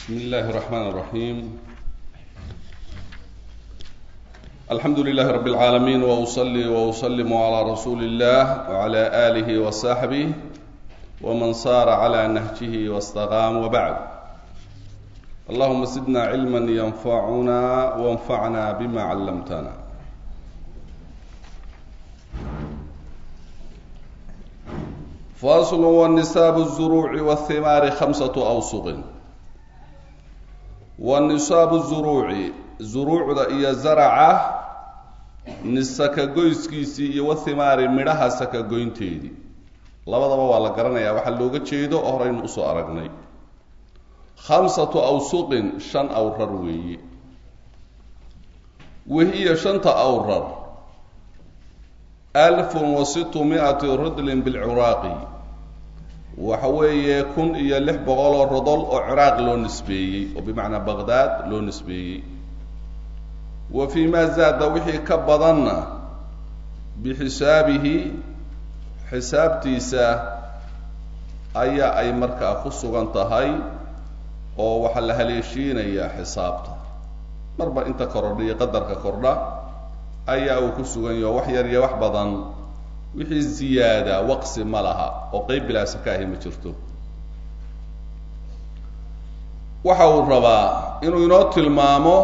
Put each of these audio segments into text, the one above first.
بسم الله الرحمن الرحيم الحمد لله رب العالمين واصلي واسلم على رسول الله وعلى اله وصحبه ومن صار على نهجه واستقام وبعد اللهم زدنا علما ينفعنا وانفعنا بما علمتنا فاصل والنساب الزروع والثمار خمسة أوسق والنساب الزروع زروع إيا زرعة nisaka goyskiisii iyo wathimaari midhaha saka goynteedii labadaba waa la garanayaa waxaa looga jeedo oo horeynu usoo aragnay khamsatu awsuqin shan awrar weeye wahiya shanta awrar alfun wa sittu mi-ati ridlin bilciraaqi waxa weeye kun iyo lix boqol oo rodol oo ciraaq loo nisbeeyey oo bimacnaa baqdaad loo nisbeeyey wa fii maa zaada wixii ka badanna bixisaabihi xisaabtiisa ayaa ay markaa ku sugan tahay oo waxaa la haleeshiinayaa xisaabta marba inta korodha iyo qadarka kordha ayaa uu ku sugan yaho wax yar iyo wax badan wixii ziyaada waqsi ma laha oo qeyb bilaasa ka ahi ma jirto waxa uu rabaa inuu inoo tilmaamo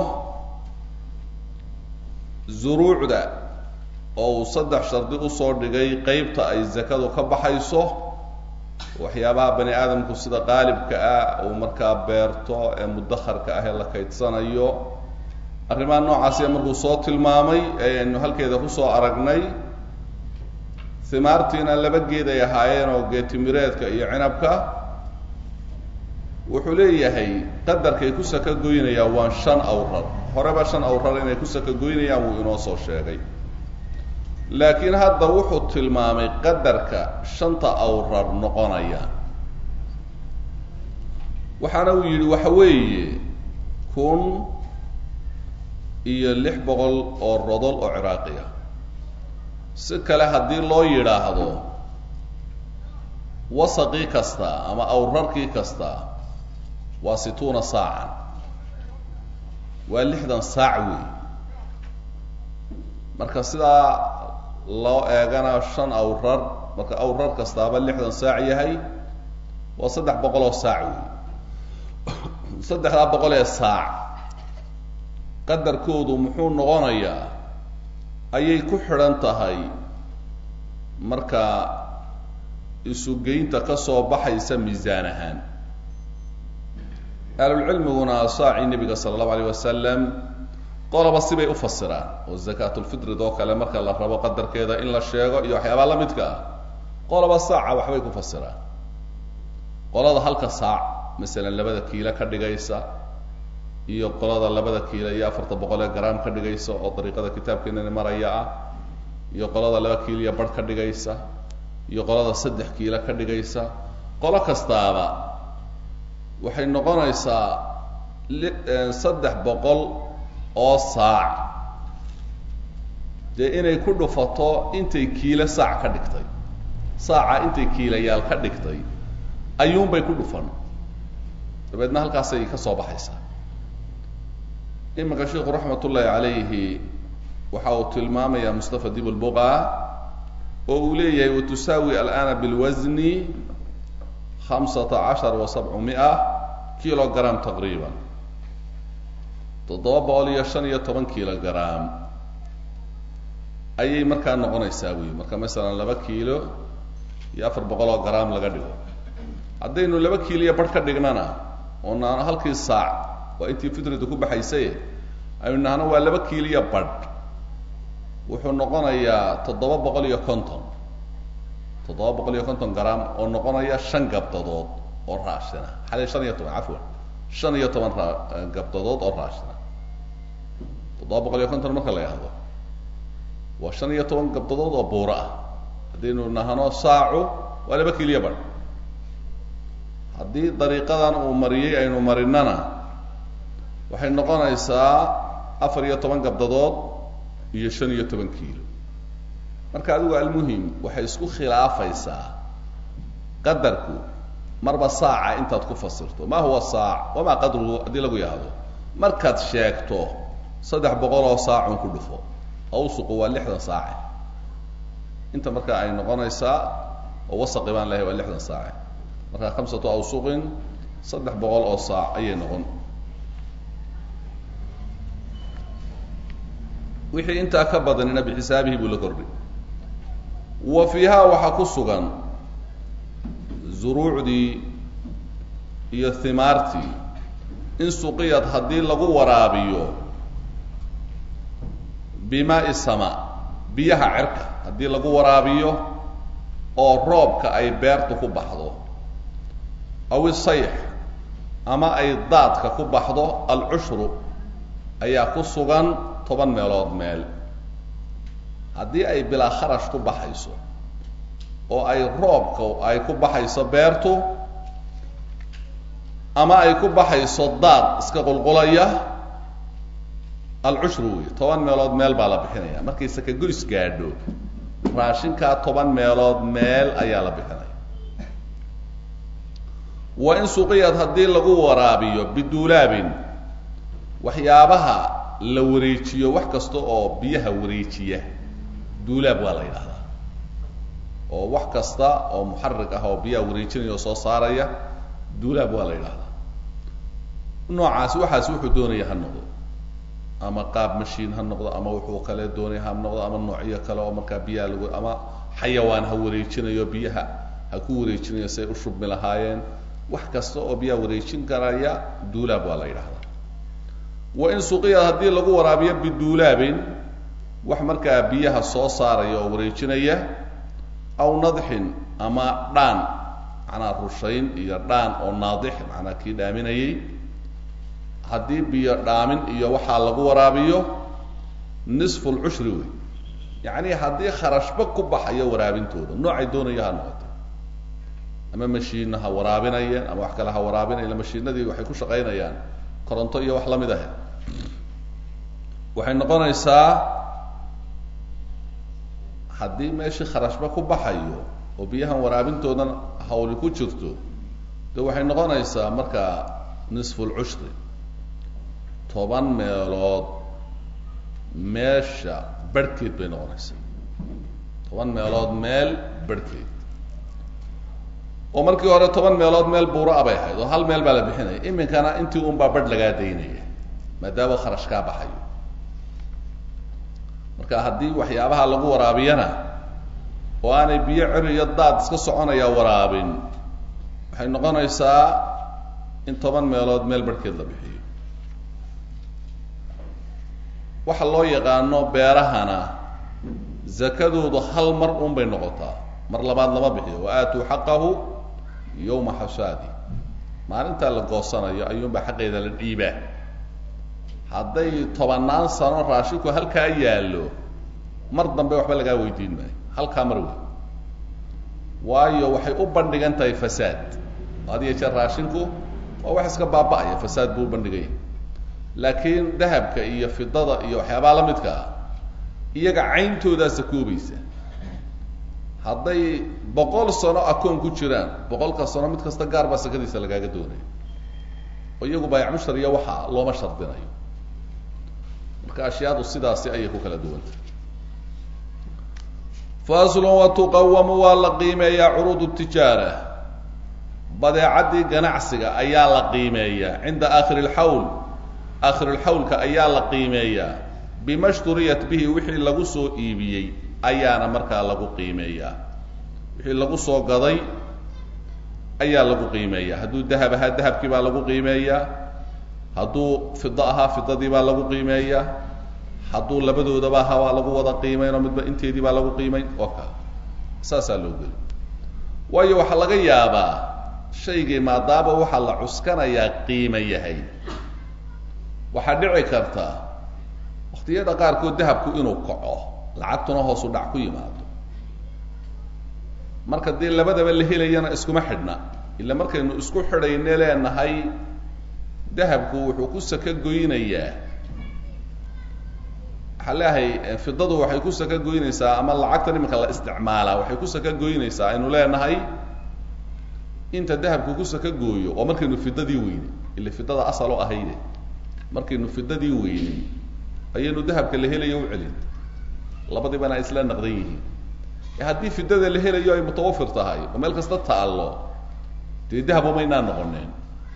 zuruucda oo uu saddex shardi usoo dhigay qeybta ay zakadu ka baxayso waxyaabaha bani aadamku sida qaalibka ah uu markaa beerto ee mudakharka ah ee la kaydsanayo arrimaha noocaasiya markuu soo tilmaamay ee aynu halkeeda kusoo aragnay himaartiina laba geed ay ahaayeen oo geetimireedka iyo cinabka wuxuu leeyahay qadarkay ku saka goynayaan waa shan awrar horeba shan awrar inay ku saka goynayaan wuu inoo soo sheegay laakiin hadda wuxuu tilmaamay qadarka shanta awrar noqonaya waxaana uu yidhi waxa weeye kun iyo lix boqol oo rodol oo ciraaqiya si kale haddii loo yidhaahdo wasaqii kasta ama awrarkii kasta waa situuna saacan waa lixdan saac wey marka sidaa loo eegana shan awrar marka awrar kastaaba lixdan saac yahay waa saddex boqol oo saac wey saddexdaa boqol ee saac qadarkoodu muxuu noqonayaa ayay ku xidhan tahay marka isugeynta ka soo baxaysa miisaan ahaan ahlulcilmiguna saacii nebiga sala allahu alayh wasalam qoloba sibay u fasiraan oo zakaatulfitrid oo kale marka la rabo qadarkeeda in la sheego iyo waxyaabaa la midka ah qoloba saaca waxbay ku fasiraan qolada halka saac masalan labada kiilo ka dhigaysa iyo qolada labada kiilo iyo afarta boqol ee garaam ka dhigaysa oo dariiqada kitaabkeenani maraya ah iyo qolada laba kiilo iyo barh ka dhigaysa iyo qolada saddex kiilo ka dhigaysa qolo kastaaba waxay noqonaysaa saddex boqol oo saac dee inay ku dhufato intay kiilo saac ka dhigtay saaca intay kiilayaal ka dhigtay ayuunbay ku dhufan dabeedna halkaasay ka soo baxaysaa iminka sheikhu raxmat ullaahi calayhi waxa uu tilmaamayaa mustafa dib lbuqa oo uu leeyahay watusaawi alana bilwasni hamsata cashar wa sabcu mia kilo gram taqriiban toddoba boqol iyo shan iyo toban kilo gram ayay markaa noqonaysaa wey marka masalan laba kiilo iyo afar boqol oo gram laga dhigo haddaynu laba kiilo iyo barh ka dhignana oo naano halkii saac waa intii fitridu ku baxaysay aynu nahno waa laba kiilo iyo badh wuxuu noqonayaa toddoba boqol iyo konton toddoba boqol iyo konton gram oo noqonaya shan gabdadood oo raashina xale shan iyo toban cafwan shan iyo toban ra gabdadood oo raashina toddoba boqol iyo konton marka la yahdo waa shan iyo toban gabdadood oo buuro ah haddaynu nahno saacu waa laba kiiliya bar haddii dariiqadan uu mariyey aynu marinana waxay noqonaysaa afar iyo toban gabdadood iyo shan iyo toban kiilo marka adigu almuhim waxay isku khilaafaysaa qadarku marba saaca intaad ku fasirto ma huwa saac wamaa qadruhu haddii lagu yahdo markaad sheegto saddex boqol oo saacun ku dhufo awsuqu waa lixdan saace inta marka ay noqonaysaa oo wasaqi baan lehay waa lixdan saace marka khamsatu awsuqin saddex boqol oo saac ayay noqon wixii intaa ka badanina bixisaabihi buu la kordhay wa fiihaa waxaa ku sugan zuruucdii iyo himaartii in suqiyad haddii lagu waraabiyo bimaai sama biyaha cirka haddii lagu waraabiyo oo roobka ay beertu ku baxdo aw isayx ama ay daadka ku baxdo alcushru ayaa ku sugan toban meelood meel haddii ay bilaa kharash ku baxayso oo ay roobka ay ku baxayso beertu ama ay ku baxayso daad iska qulqulaya alcushru wey toban meelood meel baa la bixinaya markay sakagoys gaadho raashinkaa toban meelood meel ayaa la bixinaya wa in suqiyad haddii lagu waraabiyo biduulaabin waxyaabaha la wareejiyo wax kasta oo biyaha wareejiya duulaab waa la yidhahdaa oo wax kasta oo muxarig ah oo biyaha wareejinaya oo soo saaraya duulaab waa la yidhahdaa noocaasi waxaasi wuxuu doonaya ha noqdo ama qaab mashiin ha noqdo ama wuxuu kale doonaya ha noqdo ama noocyo kale oo markaa biyaha lagu ama xayawaan ha wareejinayo biyaha ha ku wareejinayo say u shubmi lahaayeen wax kasta oo biyaha wareejin karaya duulaab waa la yidhahdaa wa in suqiyad haddii lagu waraabiyo biduulaabin wax markaa biyaha soo saaraya oo wareejinaya aw nadxin ama dhaan macnaa rushayn iyo dhaan oo naadix macnaa kii dhaaminayay haddii biyo dhaamin iyo waxaa lagu waraabiyo nisfu lcushri wey yacni haddii kharashba ku baxayo waraabintooda noocay doonaya ha noqoto ama mashiina ha waraabinayeen ama wax kale ha waraabinayan mashiinadii waxay ku shaqaynayaan koronto iyo wax lamid ah waxay noqonaysaa haddii meeshii kharashba ku baxayo oo biyahan waraabintoodan hawli ku jirto de waxay noqonaysaa markaa nisfu lcushri toban meelood meesha barhkeed bay noqonaysaa toban meelood meel barhkeed oo markii hore toban meelood meel buura bay ahayd oo hal meel baa la bixinaya iminkana intii un baa barh lagaa daynaya maadaama kharash kaa baxayo marka haddii waxyaabaha lagu waraabiyana oo aanay biyo ceri iyo daad iska soconaya waraabin waxay noqonaysaa in toban meelood meel barhkeed la bixiyo waxa loo yaqaano beerahana zakadoodu hal mar un bay noqotaa mar labaad lama bixiyo wa aatuu xaqahu yowma xasaadi maalintaa la goosanayo ayuunbaa xaqeeda la dhiibaa hadday tobannaan sano raashinku halkaa yaallo mar dambe waxba lagaa weydiin maayo halkaa mar wey waayo waxay u bandhigan tahay fasaad had iyo jeer raashinku waa wax iska baaba'aya fasaad buu u bandhiganya laakiin dahabka iyo fidada iyo waxyaabaha la midka ah iyaga cayntoodaasa koobaysa hadday boqol sano akoon ku jiraan boqolka sano mid kasta gaar baa sakadiisa lagaaga doonaya oo iyagu baayac mushtariya waxa looma shardinayo marka ashyaadu sidaasi ayay ku kala duwantah faslun watuqawamu waa la qiimeeyaa curuud tijaara badeecaddii ganacsiga ayaa la qiimeeyaa cinda aakhiri lxawl aakhirulxawlka ayaa la qiimeeyaa bima shturiyat bihi wixii lagu soo iibiyey ayaana markaa lagu qiimeeyaa wixii lagu soo gaday ayaa lagu qiimeeyaa hadduu dahab ahaa dahabkii baa lagu qiimeeyaa hadduu fido ahaa fidadii baa lagu qiimeeyaa hadduu labadoodaba ahaa waa lagu wada qiimeyn oo midba inteedii baa lagu qiimeyn oo kale saasaa loo geli waayo waxaa laga yaabaa shaygii maadaama waxaa la cuskanayaa qiime yahay waxaa dhici karta waktiyada qaarkood dahabku inuu kaco lacagtuna hoosu dhac ku yimaado marka dee labadaba la helayana iskuma xidhna ila markaynu isku xidhayne leenahay dahabku wuxuu ku saka goynayaa waxaa leeyahay fidadu waxay ku saka goynaysaa ama lacagtan iminka la isticmaalaa waxay ku saka goynaysaa aynu leenahay inta dahabku ku saka gooyo waa markaynu fidadii weyne ila fidada asal oo ahayde markaynu fidadii weynin ayaynu dahabka la helayo u celin labadibana ay isla naqdan yihiin haddii fidada la helayo ay mutawafir tahay oo meel kasta taallo dee dahab umaynaa noqoneen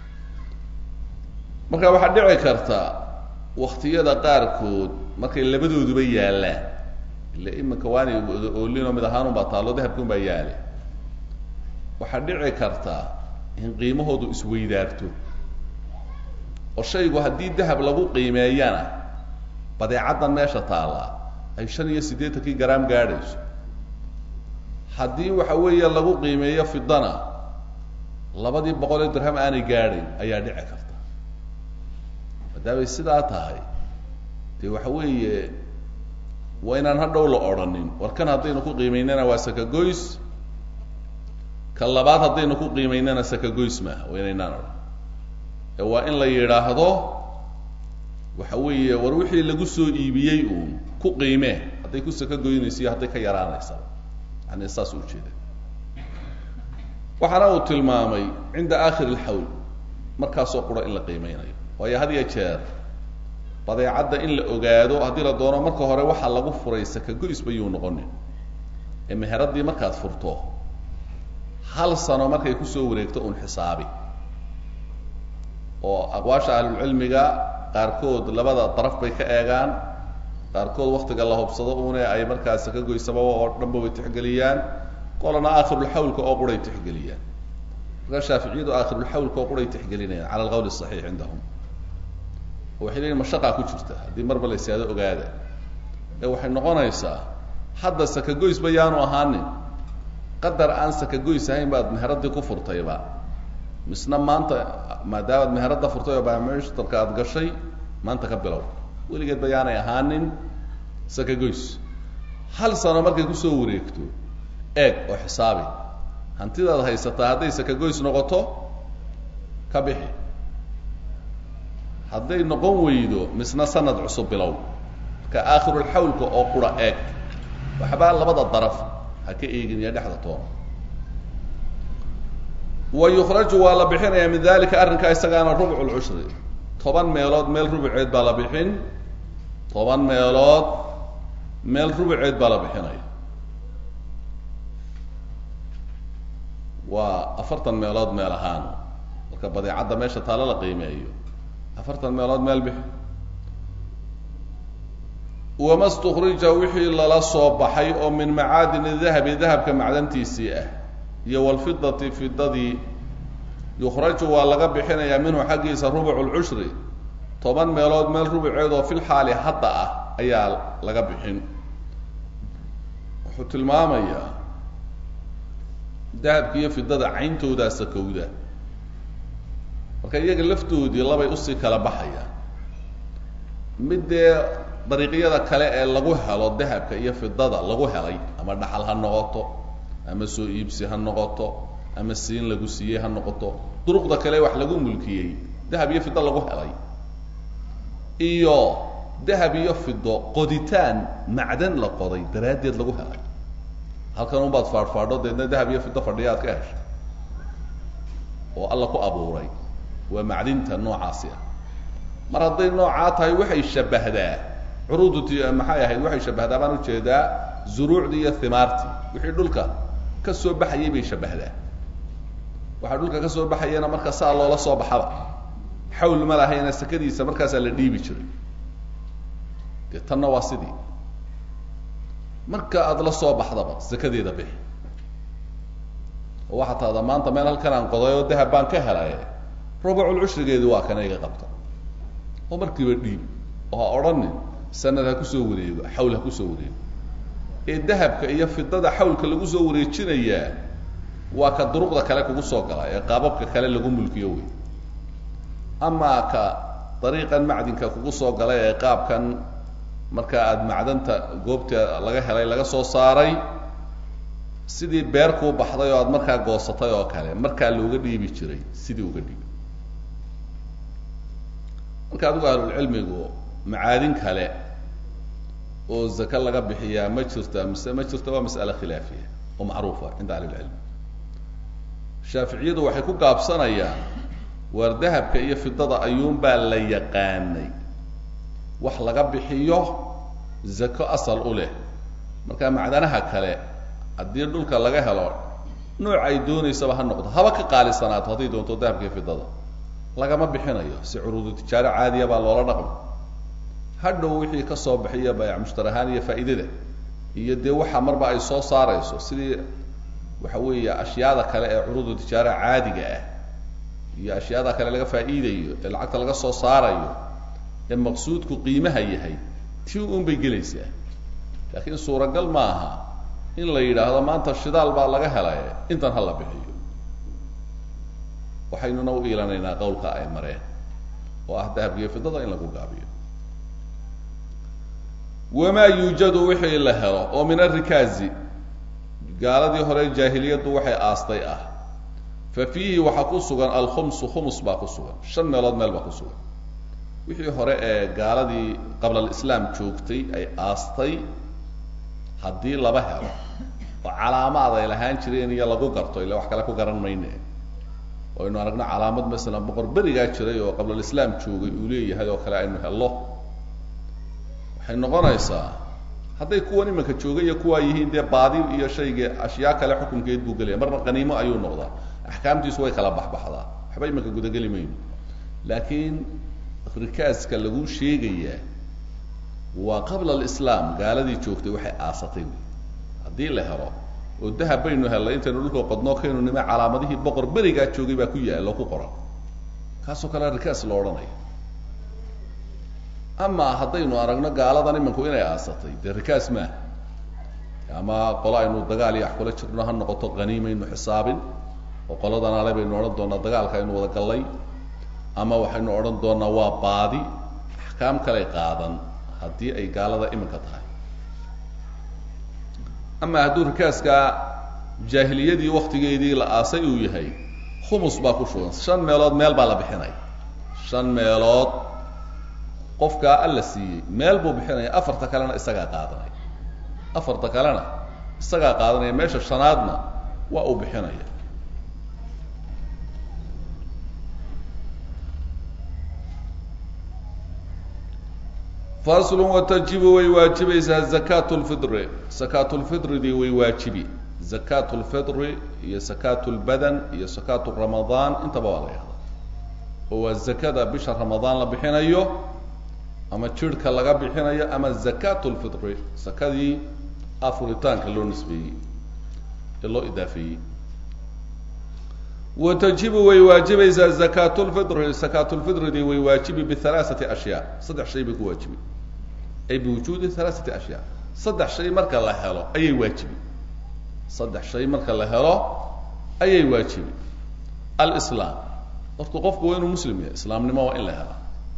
marka waxaa dhici karta waktiyada qaarkood markay labadooduba yaallaan ila iminka waanay oolinoo mid ahaan unbaa taallo dahabki un baa yaale waxaa dhici karta in qiimahoodu isweydaarto oo shaygu haddii dahab lagu qiimeeyana badeecaddan meesha taalla ay shan iyo siddeetankii garaam gaadhayso haddii waxa weeye lagu qiimeeyo fidana labadii boqol ee dirham aanay gaadhayn ayaa dhici karta maadaamay sidaa tahay dee waxa weeye waa inaan hadhow la odhanin war kan haddaynu ku qiimaynana waa sakagoys ka labaad haddaynu ku qiimaynana sakagoys maaha waa inaynaan odhan ee waa in la yidhaahdo waxa weeye war wixii lagu soo iibiyey uun ku qiimee hadday ku saka goynayso iyo hadday ka yaraanaysa yani saas u jeeda waxaana uu tilmaamay cinda aakhir alxawl markaasoo qura in la qiimeynayo waayo had iyo jeer badeecadda in la ogaado haddii la doono marka hore waxaa lagu furay sakagoys bayuu noqonin ee meheradii markaad furto hal sano markay kusoo wareegto un xisaabi oo aqwaasha ahlulcilmiga qaarkood labada daraf bay ka eegaan qaarkood waktiga la hubsado une ay markaa sakagoysaba oo dhanba way tixgeliyaan qolana aakhirulxawlka oo quray tixgeliyaan markaa shaaficiyadu aakhirulxawlka oo quray tixgelinayaan cala alqawl saxiix cindahum waxay leeyiin mashaqaa ku jirta haddii marba la ysaado ogaada ee waxay noqonaysaa hadda sakagoysba yaanu ahaanin qadar aan sakagoys ahayn baad meheradii ku furtayba misna maanta maadaamaad meheradda furtay oo bamshtarka aada gashay maanta ka bilow weligeed ba yaanay ahaanin sakagoys hal sano markay kusoo wareegto eeg oo xisaabi hantidaad haysataa hadday sakagoys noqoto ka bixi hadday noqon weydo misna sanad cusub bilow marka aakhirulxawlka oo qura eeg waxbaa labada daraf ha ka eegin iyo dhexda toona wa yukhraju waa la bixinaya min dalika arrinkaa isagaana rubcu lcushri toban meelood meel rubuceed baa la bixin toban meelood meel rubuceed baa la bixinaya waa afartan meelood meel ahaan marka badeecadda meesha taalo la qiimeeyo afartan meelood meel bixi wama stukrija wixii lala soo baxay oo min macaadin dahabi dahabka macdantiisii ah iyo walfidati fidadii yukhraju waa laga bixinayaa minhu xaggiisa rubucu lcushri toban meelood meel rubuceed oo fil xaali hadda ah ayaa laga bixin wuxuu tilmaamayaa dahabka iyo fidada cayntoodaa sakowda marka iyaga laftoodii labay usii kala baxayaan mid dee dariiqyada kale ee lagu helo dahabka iyo fidada lagu helay ama dhaxal ha noqoto ama soo iibsi ha noqoto ama siin lagu siiyey ha noqoto duruqda kale wax lagu mulkiyey dahab iyo fido lagu helay iyo dahab iyo fido qoditaan macdan la qoday daraaddeed lagu helay halkan unbaad faadhfaadho deedna dahab iyo fido fadhiya aad ka heshay oo alla ku abuuray waa macdinta noocaasi ah mar hadday noocaa tahay waxay shabahdaa curuuduti maxay ahayd waxay shabahdaa baan ujeedaa zuruucdii iyo himaartii wixii dhulka ka soo baxayay bay shabahdaa waxaa dhulka ka soo baxayana marka saa loola soo baxaba xawl ma lahayna sakadiisa markaasaa la dhiibi jiray dee tanna waa sidii marka aada la soo baxdaba sakadeeda bixi oo waxaa taada maanta meel halkan aan qoday oo dahab baan ka helay rubucul cushrigeedu waa kana iga qabta oo markiiba dhiib oo ha odhanin sanad ha kusoo wareego xawl ha kusoo wareego ee dahabka iyo fidada xawlka lagu soo wareejinayaa waa ka duruqda kale kugu soo gala ee qaababka kale lagu mulkiyo wey amaa ka dariiqan macdinka kugu soo galay ee qaabkan marka aada macdanta goobta laga helay laga soo saaray sidii beer kuu baxday oo aada markaa goosatay oo kale markaa looga dhiibi jiray sidii uga dhiibi marka adigu ahlulcilmigu macaadin kale oo zake laga bixiyaa ma jirta mise ma jirto waa mas'ale khilaafiya oo macruufa cinda ahlilcilm shaaficiyadu waxay ku gaabsanayaan waar dahabka iyo fidada ayuunbaa la yaqaanay wax laga bixiyo zako asal u leh marka macdanaha kale haddii dhulka laga helo nooc ay doonaysaba ha noqdo haba ka qaalisanaato hadday doonto dahabka iyo fidada lagama bixinayo si curuudu tijaaro caadiya baa loola dhaqmo hadhow wixii ka soo bixiya bayc mushtar ahaan iyo faa'iidada iyo dee waxa marba ay soo saarayso sidii waxa weeye ashyaada kale ee curuudu tijaara caadiga ah iyo ashyaada kale laga faa'iidayo ee lacagta laga soo saarayo ee maqsuudku qiimaha yahay tii un bay gelaysaa laakiin suuragal ma aha in la yidhaahdo maanta shidaal baa laga helay intan ha la bixiyo waxaynuna u iilanaynaa qawlka ay mareen oo ah dahabkiiyo fidada in lagu gaabiyo wamaa yuujadu wixii la helo oo min arikaazi gaaladii hore jaahiliyaddu waxay aastay ah fa fiihi waxaa ku sugan alkhumsu khumus baa ku sugan shan meelood meel baa ku sugan wixii hore ee gaaladii qabla alislaam joogtay ay aastay haddii laba helo oo calaamaad ay lahaan jireen iyo lagu garto illa wax kale ku garan mayne oo aynu aragno calaamad masalan boqor berigaa jiray oo qabla alislaam joogay uu leeyahay oo kale aynu hello waxay noqonaysaa hadday kuwan imanka jooga iyo kuwaa yihiin dee baadi iyo shayga ashyaa kale xukunkeed buu gelaya marna qaniimo ayuu noqdaa axkaamtiisu way kala baxbaxdaa waxba imanka gudageli mayno laakiin rikaaska lagu sheegayaa waa qabla alislaam gaaladii joogtay waxay aasatay wy haddii la helo oo dahab baynu hellay intaynu dhulka qodnoo kaynu nima calaamadihii boqor berigaa joogay baa ku yaalo ku qoran kaasoo kale rikaas lo odhanaya ama haddaynu aragno gaaladan imanku inay aasatay dee rikaas maaha ama qolo aynu dagaal iyo wax kula jirno ha noqoto qaniimaynu xisaabin oo qoladan ale baynu odhan doonaa dagaalka aynu wada gallay ama waxaynu odhan doonaa waa baadi axkaam kaley qaadan haddii ay gaalada iminka tahay ama hadduu rikaaska jaahiliyadii waktigeedii la aasay uu yahay khumus baa ku shugan shan meelood meel baa la bixinaya shan meelood qofkaa alla siiyey meel buu bixinaya afarta kalena isagaa qaadanaya afarta kalena isagaa qaadanaya meesha shanaadna waa uu bixinaya faslu watajibu way waajibaysaa zakaatu lfidri sakaatu lfidridii way waajibi zakaatu lfidri iyo sakaatu lbadan iyo sakaatu ramadaan intaba waa la yahdaa oo waa zakada bisha ramadaan la bixinayo ama jirhka laga bixinayo ama zakaatu lfidri sakadii afuritaanka loo nisbeeyey ee loo idaafeeyey watajibu way waajibaysaa zakaatu lfidri sakaatu lfidridii way waajibi bihalaaثati ashyaa saddex shay bay ku waajibi ay biwujuudi halaaثati ashyaa saddex shay marka la helo ayay waajibi saddex shay marka la helo ayay waajibi alislaam horta qofku waa inuu muslim yahay islaamnimo waa in la helaa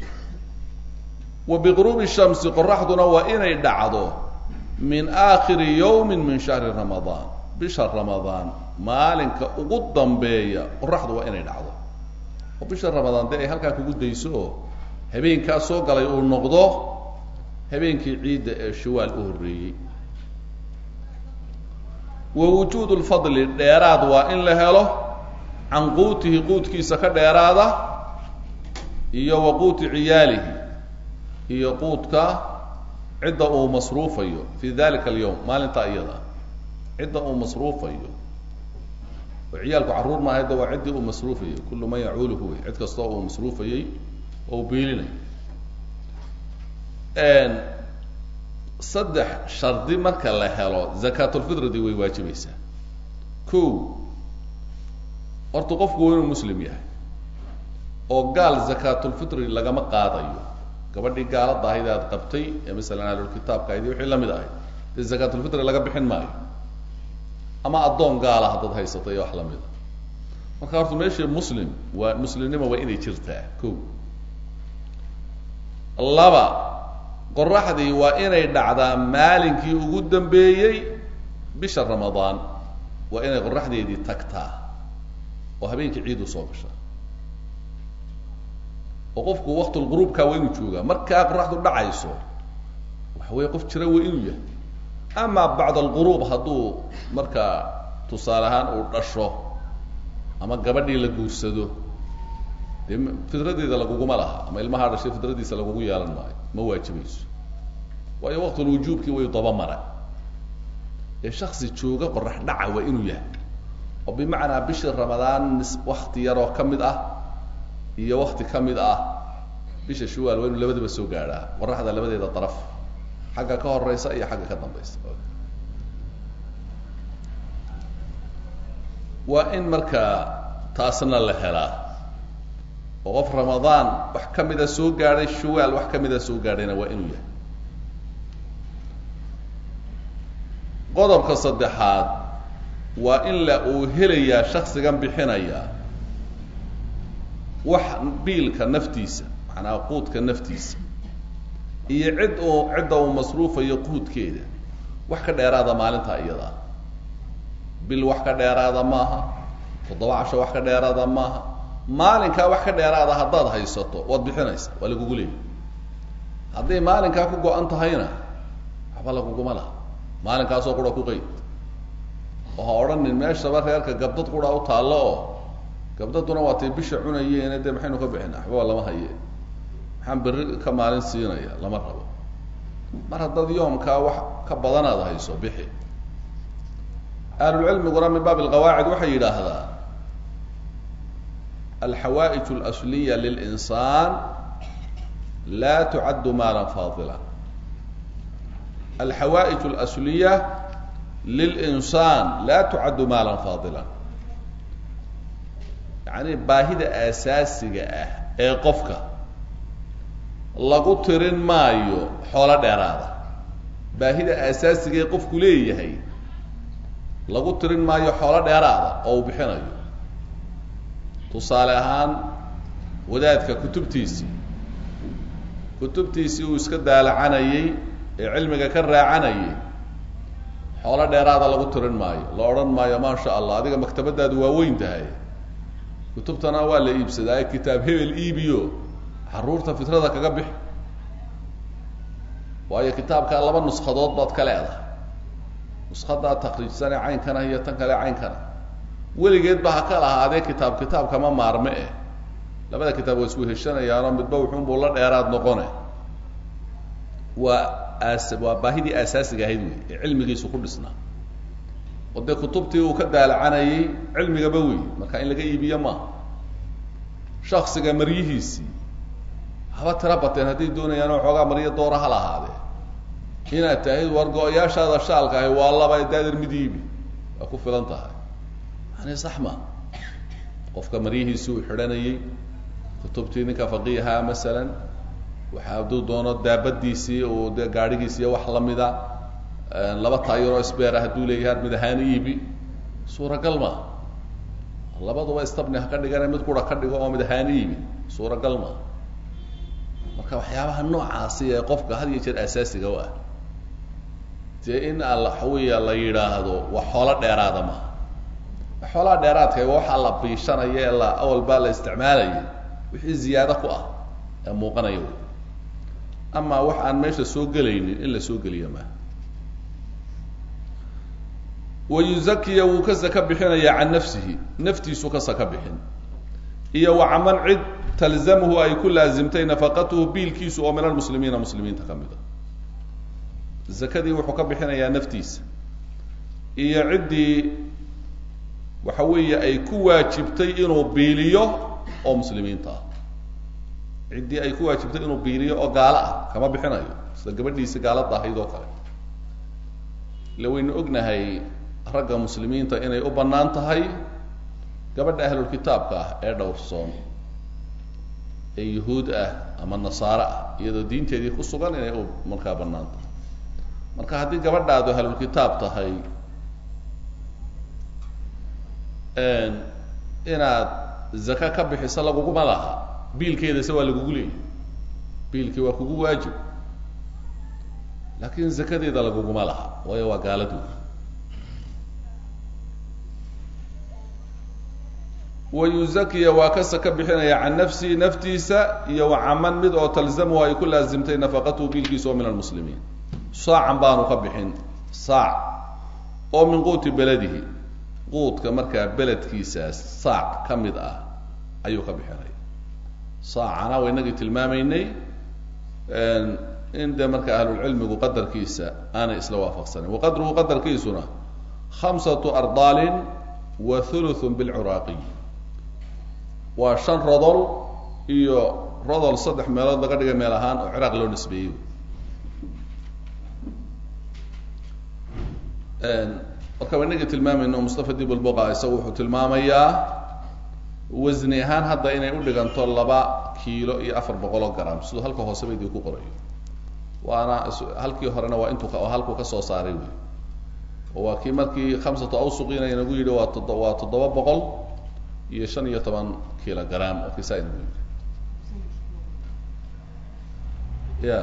wa biquruubi shamsi qoraxduna waa inay dhacdo min aakhiri yawmin min shahri ramadaan bisha ramadaan maalinka ugu dambeeya qoraxdu waa inay dhacdo oo bisha ramadaan dee ay halkaa kugu dayso oo habeenkaa soo galay uu noqdo habeenkii ciidda ee shawaal u horreeyey wa wujuud lfadli dheeraad waa in la helo can quutihi quudkiisa ka dheeraada iyo wa quuti ciyaalihi iyo quudka cidda uu masruufayo fi dalika alyawm maalintaa iyada cidda uu masruufayo oo ciyaalku carruur maaha da waa ciddii uu masruufayay kullu man yacuuluhu wey cid kastoo uu masruufayey oo u biilinay saddex shardi marka la helo zakaatulfidridi way waajibaysaa ko horta qofku waa inuu muslim yahay oo gaal zakaatulfitri lagama qaadayo gabadhii gaalada ahayd aad qabtay ee masalan ahlulkitaabka ahayd wixii lamid ahayd dee zakaatulfitri laga bixin maayo ama addoon gaala haddaad haysatay iyo wax lamid a marka horta meesha muslim waa muslimnimo waa inay jirtaa ko laba qoraxdii waa inay dhacdaa maalinkii ugu dambeeyey bisha ramadaan waa inay qoraxdeedii tagtaa oo habeenkii ciid u soo gasha oo qofku waktulquruubka waa inuu joogaa markaa qoraxdu dhacayso waxa weeye qof jira waa inuu yahay ama bacd alquruub hadduu markaa tusaale ahaan uu dhasho ama gabadhii la guursado dee fidradeeda laguguma laha ama ilmahaa dhashay fidradiisa lagugu yeelan maayo ma waajibayso waayo waqtulwujuubkii way dabamara ee shaksi jooga qorax dhaca waa inuu yahay oo bimacnaa bishii ramadaan wakti yaroo ka mid ah iyo wakti ka mid ah bisha shuwaal waa inuu labadaba soo gaadhaa qoraxda labadeeda daraf xagga ka horeysa iyo xagga ka dambaysa waa in markaa taasna la helaa oo qof ramadaan wax ka mida soo gaadhay shuwaal wax ka mida soo gaadhayna waa inuu yahay qodobka saddexaad waa in la uu helayaa shaksigan bixinaya wax biilka naftiisa macnaa quudka naftiisa iyo cid uu cidda uu masruufayo quudkeeda wax ka dheeraada maalinta iyadaa bil wax ka dheeraada maaha toddoba casho wax ka dheeraada maaha maalinkaa wax ka dheeraada haddaad haysato waad bixinaysa waa lagugu leeyay hadday maalinkaa ku go-an tahayna waxba laguguma laha maalinkaasoo qura ku qeyd oo ha odhanin meeshaba reerka gabdad qura u taallo oo gabdaduna waa tay bisha cunayeene dee maxaynu ka bixina waxba lama haye maxaan berri ka maalin siinaya lama rabo mar haddaad yoomkaa wax ka badanaad hayso bixi ahlulcilmiguna min baab alqawaacid waxay yidhaahdaa alxawaaئij اlasliya lilinsaan la tucaddu maalan faadila alxawaaئij اlasliya lilinsaan la tucaddu maalan faadila yacni baahida aasaasiga ah ee qofka lagu tirin maayo xoolo dheeraada baahida aasaasiga ee qofku leeyahay lagu tirin maayo xoolo dheeraada oo uu bixinayo tusaale ahaan wadaadka kutubtiisii kutubtiisii uu iska daalacanayey ee cilmiga ka raacanayay xoolo dheeraada lagu tirin maayo la odhan maayo maasha allah adiga maktabadaadu waa weyn tahay kutubtana waa la iibsadaa kitaab hebel iibiyo caruurta fitrada kaga bix waayo kitaabkaa laba nuskadood baad ka leedahay nuskadaa takriijsane caynkana iyo tan kale caynkana weligeedba ha ka lahaadee kitaab kitaabkama maarme eh labada kitaab waa isku heshanayaanoo midba wuxuunbuu la dheeraad noqone waa aas waa baahidii aasaasiga ahayd wey ee cilmigiisu ku dhisnaa oo dee kutubtii uu ka daalacanayay cilmigaba wey marka in laga iibiyo maaha shaksiga maryihiisii haba tira bateen hadday doonayaan oo xoogaa maryo doora ha lahaadee inaad tahayd war go-yaashaada shaalka ahi waa laba daadir mid iibi waa ku filan tahay yani sax ma qofka maryihiisii uu xidhanayey kutubtii ninka faqiihaa masalan waxa hadduu doono daabadiisii uu dee gaadhigiisiiyo wax lamida laba taayaroo sbeera hadduu leeyahay mid ahaan iibi suuragal ma labaduba istabni ha ka dhigane mid qura ka dhigo oo mid ahaan iibi suuragal ma marka waxyaabaha noocaasi ee qofka had iyo jeer asaasiga u ah dee in waxaweya la yidhaahdo waa xoolo dheeraada maha xoolaha dheeraadka waxaa la biishanaya ee la awal baa la isticmaalaya wixii ziyaado ku ah ee muuqanaya wy ama wax aan meesha soo gelaynin in la soo geliyo maaha wayuzakiya wuu ka saka bixinaya can nafsihi naftiisu ka saka bixin iyo wa caman cid talzamhu ay ku laazimtay nafaqatuhu biilkiisu oo min almuslimiina muslimiinta ka mid a zakadii wuxuu ka bixinayaa naftiisa iyo ciddii waxa weeye ay ku waajibtay inuu biiliyo oo muslimiinta ah ciddii ay ku waajibtay inuu biiliyo oo gaalo ah kama bixinayo sida gabadhiisi gaalada ahayd oo kale ila waynu ognahay ragga muslimiinta inay u bannaan tahay gabadha ahlulkitaabka ah ee dhowrsoon ee yuhuud ah ama nasaare ah iyadoo diinteedii ku sugan inay u markaa bannaan tahay marka haddii gabadhaadu ahlulkitaab tahay inaad zaka ka bixiso laguguma laha biilkeedase waa lagugu leeyay biilkii waa kugu waajib laakin zakadeeda laguguma laha waayo waa gaaladu wayuzakiya waa ka saka bixinaya can nafsihi naftiisa iyo wa caman mid oo talzamuhu ay ku laazimtay nafaqatuhu biilkiisa oo min almuslimiin saacan baanu ka bixin saac oo min quuti beladihi quudka markaa beledkiisaas saac ka mid ah ayuu ka bixinaya saacana waa inagii tilmaamaynay in dee marka ahlulcilmigu qadarkiisa aanay isla waafaqsanayn waqadruhu qadarkiisuna khamsatu ardaalin wa thuluthun bilcuraaqiy waa shan rodol iyo rodol saddex meelood laga dhigay meel ahaan oo ciraaq loo nisbeeyey marka waa inagii tilmaamayno mustafa dib lbuqa isagu wuxuu tilmaamayaa wasni ahaan hadda inay u dhiganto laba kiilo iyo afar boqol oo gram siduu halka hoose ba idinku qorayo waana halkii horena waa intuu halkuu ka soo saaray wey oo waa kii markii khamsatu awsuqiina inagu yidhi waa todo waa toddoba boqol iyo shan iyo toban kilo gram oo kisaa inagu yidhi ya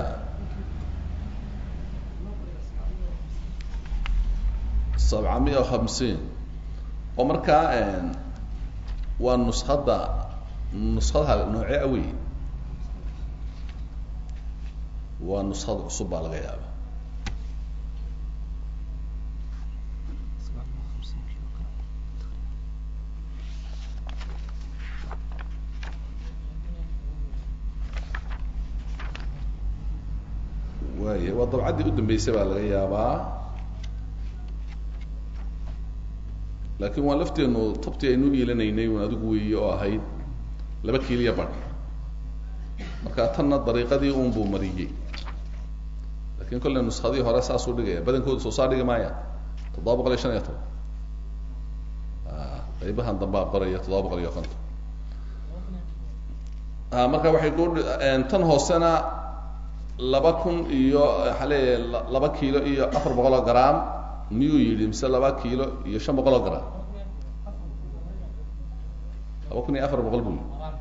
sabca miya hamsiin oo markaa waa nuskada nuskadaha noocee awey waa nuskada cusub baa laga yaaba waaya waa dabcaddii udambeysay baa laga yaabaa laakiin waa lafteenu tabtii aynu iilanaynay un adigu weeye oo ahayd laba kiiliya badh marka tanna dariiqadii un buu mariyey lakin kolle nuskadii hore saasuu dhigaya badankoodu soo saa dhigi maaya toddoba boqol iyo shan iyo toban qaybahan dambaa qoraya toddoba boqol iyo konton marka waxay ku tan hoosena laba kun iyo waxaa leeyahay laba kiilo iyo afar boqol oo gram miyuu yidhi mise laba kiilo iyo shan boqol oo gram laba kun iyo afar boqol buu